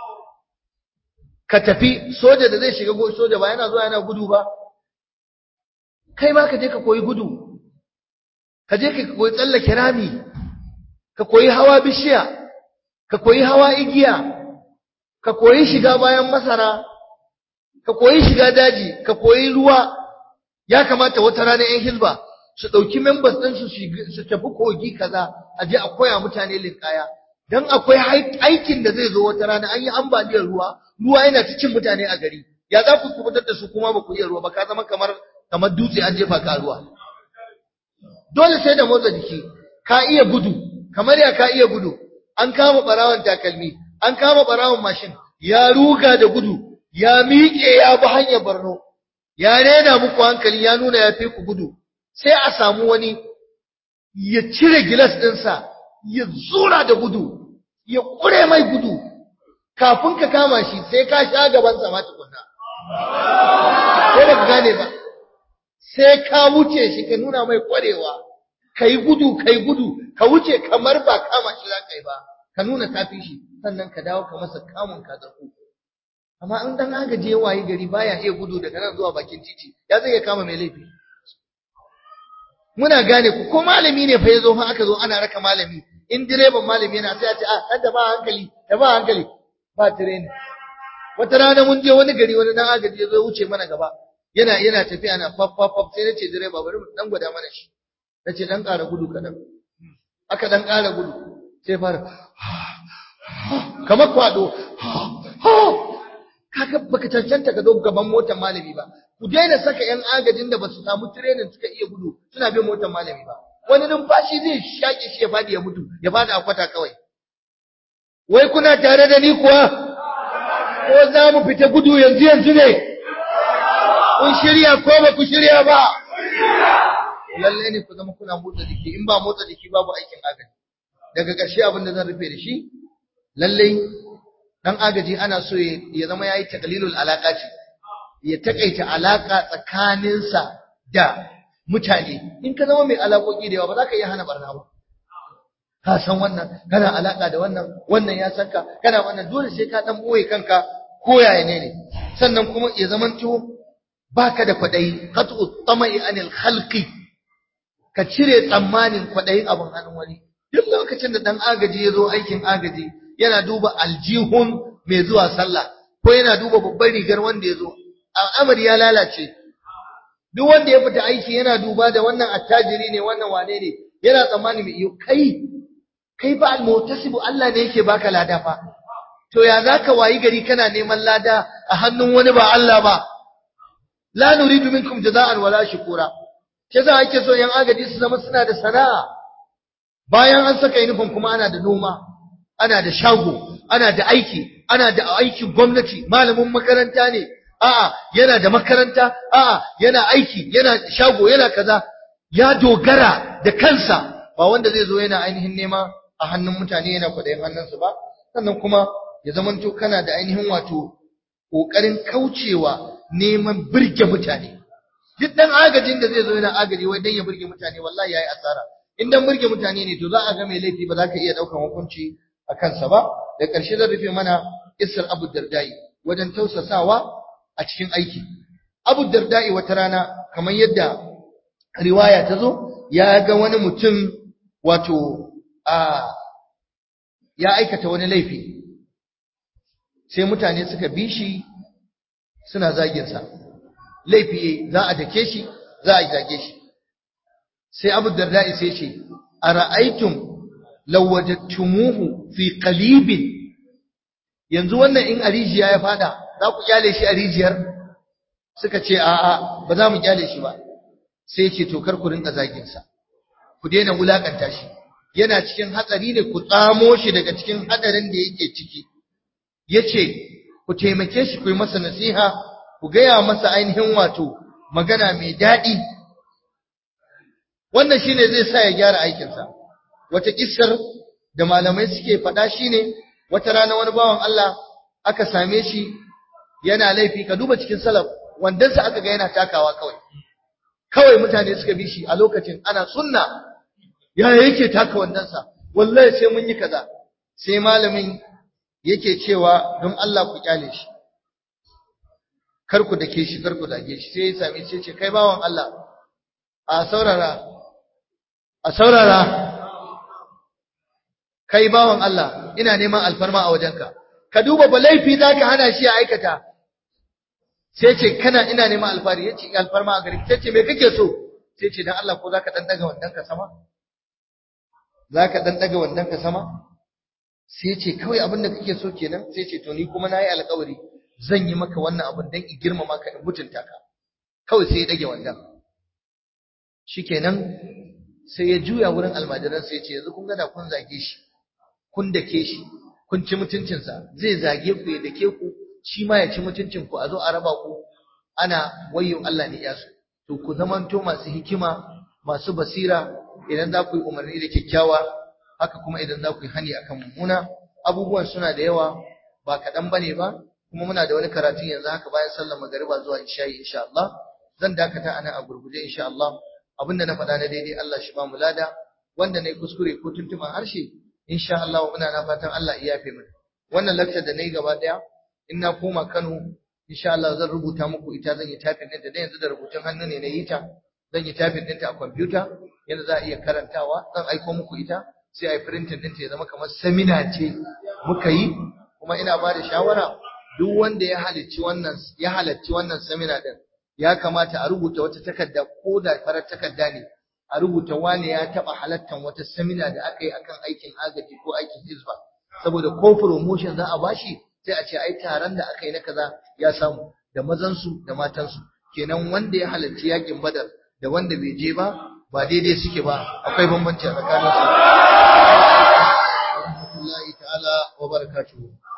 ka tafi soja da zai shiga soja ba yana zuwa yana gudu ba kai ma ka je ka koyi gudu ka je ka koyi tsallake rami ka koyi hawa bishiya ka koyi hawa igiya ka koyi shiga bayan masara ka koyi shiga daji ka koyi ruwa ya kamata wata rana yan hizba su ɗauki members ɗin su tafi kogi kaza a je a koya mutane linkaya dan akwai aikin da zai zo wata rana an yi ambaliyar ruwa ruwa yana ta cin mutane a gari ya za ku kubutar da su kuma ba ku iya ruwa ba ka zama kamar kamar dutse an jefa ka ruwa dole sai da motsa jiki ka iya gudu kamar ya ka iya gudu an kama barawan takalmi an kama barawan mashin ya ruga da gudu ya miƙe ya bi hanyar Borno ya rena muku hankali ya nuna ya fi ku gudu sai a samu wani ya cire gilas ɗinsa ya zura da gudu ya ƙure mai gudu kafin ka kama shi sai ka sha gaban sama tukunna ko ba ka gane ba sai ka wuce shi ka nuna mai ƙwarewa ka yi gudu ka yi gudu ka wuce kamar ba kama shi za ka yi ba ka nuna kafi shi sannan ka dawo ka masa kamun ka zaku amma in dan agaje waye gari baya iya gudu daga nan zuwa bakin titi ya zai ya kama mai laifi muna gane ku ko malami ne fa yazo fa aka zo ana raka malami in direban malami yana sai a ce ah dan da ba hankali da ba hankali ba training wata rana mun je wani gari wani dan agaji yazo wuce mana gaba yana yana tafiya na faf faf faf sai nace direba bari mu dan gwada mana shi nace dan ƙara gudu kadan aka dan ƙara gudu sai fara kamar kwado kaga baka cancanta ka zo gaban motar malami ba ku daina saka yan agajin da basu samu training suka iya gudu suna bin motar malami ba wani numfashi zai shaƙe shi ya fadi ya mutu ya fadi a kwata kawai wai kuna tare da ni kuwa ko za mu fita gudu yanzu yanzu ne kun shirya ko ba ku shirya ba lalle ne ku zama kuna motsa jiki in ba motsa jiki babu aikin agaji daga ƙarshe abin da zan rufe da shi lalle dan agaji ana so ya zama yayi taqlilul alaka ce ya takaita alaka tsakaninsa da mutane in ka zama mai alakoki da yawa ba za ka iya hana barna ba ka san wannan kana alaka da wannan wannan ya san ka kana wannan dole sai ka dan boye kanka ko yaya ne ne sannan kuma ya zamanto baka da kwadayi qat'u tamai anil khalqi ka cire tsammanin kwadayin abin hannun wani duk lokacin da dan agaji ya zo aikin agaji yana duba aljihun mai zuwa sallah ko yana duba babbar rigar wanda ya zo al'amari ya lalace duk wanda ya fita aiki yana duba da wannan attajiri ne wannan wane ne yana tsammani mai iyo kai kai ba almutasibu Allah ne yake baka lada fa to ya zaka wayi gari kana neman lada a hannun wani ba Allah ba la nuridu minkum jaza'an wala shukura ke za ake so yan agaji su zama suna da sana'a bayan an saka uniform kuma ana da noma ana da shago ana da aiki ana da aikin gwamnati malamin makaranta ne a'a yana da makaranta a'a yana aiki yana shago yana kaza ya dogara da kansa ba wanda zai zo yana ainihin nema a hannun mutane yana kwadayin hannunsu ba sannan kuma ya zamanto kana da ainihin wato kokarin kaucewa neman birge mutane duk dan agajin da zai zo yana agaji wai dan ya birge mutane wallahi yayi asara in dan birge mutane ne to za a ga mai laifi ba za ka iya daukan hukunci a kansa ba da ƙarshe zan rufe mana isar Abu Dardai wajen tausasawa a cikin aiki Abu Dardai wata rana kamar yadda riwaya ta zo ya ga wani mutum wato a ya aikata wani laifi sai mutane suka bi shi suna zaginsa laifi za a dake shi za a zage shi sai abu darda'i sai ce a ra'aitun lawajattumuhu fi qalibin yanzu wannan in a rijiya ya fada za ku kyale shi a rijiyar suka ce a'a ba za mu kyale shi ba sai ce to kar ku rinka zagin sa ku daina wulakanta shi yana cikin hatsari ne ku tsamo shi daga cikin hadarin da yake ciki yace ku taimake shi ku yi masa nasiha ku gaya masa ainihin wato magana mai daɗi wannan shine zai sa ya gyara aikinsa wata kissar da malamai suke faɗa shine wata rana wani bawan Allah aka same shi yana laifi ka duba cikin salaf wandansa aka ga yana takawa kawai kawai mutane suka bi shi a lokacin ana sunna ya yake taka wandansa wallahi sai mun yi kaza sai malamin yake cewa don Allah ku kyale shi kar ku dake shi kar ku dage shi sai ya same shi ce kai bawan Allah a saurara a saurara kai bawan Allah ina neman alfarma a wajenka ka duba ba laifi zaka hana shi ya aikata sai ce kana ina neman alfari yace alfarma a gari sai ce me kake so sai ce dan Allah ko zaka dan daga wannan ka sama zaka dan daga wannan ka sama sai ce kawai abin da kake so kenan sai ce to ni kuma nayi alƙawari zan yi maka wannan abin dan in girmama ka in mutunta ka kawai sai ya dage wannan shikenan sai ya juya wurin almajiran sai ya ce yanzu kun ga da kun zage shi kun dake shi kun ci mutuncinsa zai zage ku ya dake ku shi ma ya ci mutuncin ku a zo a raba ku ana wayyo Allah ne ya so to ku zamanto masu hikima masu basira idan za ku yi umarni da kyakkyawa haka kuma idan za ku yi hani akan mummuna abubuwan suna da yawa ba kaɗan ba ne ba kuma muna da wani karatu yanzu haka bayan sallar magariba zuwa isha'i insha Allah zan dakata anan a gurguje insha Allah abinda na faɗa na daidai Allah shi ba mu lada wanda na yi kuskure ko tuntuban harshe insha Allah muna na fatan Allah ya yafe mana wannan lecture da na yi gaba ɗaya in na koma Kano insha Allah zan rubuta muku ita zan yi typing ɗinta da yanzu da rubutun hannu ne na yi ta zan yi typing ɗinta a kwamfuta yadda za a iya karantawa zan aiko muku ita sai a yi printing ɗinta ya zama kamar seminar ce muka yi kuma ina ba da shawara duk wanda ya halicci wannan ya halarci wannan seminar ɗin ya kamata a rubuta wata takarda ko da farar takarda ne a rubuta wane ya taɓa halartar wata seminar da aka yi akan aikin agaji ko aikin hizba saboda ko promotion za a bashi sai a ce ai taron da aka yi na kaza ya samu da mazansu da matansu kenan wanda ya halarci yakin badar da wanda bai je ba ba daidai suke ba akwai bambanci a tsakanin su rahmatullahi ta'ala wa barakatuhu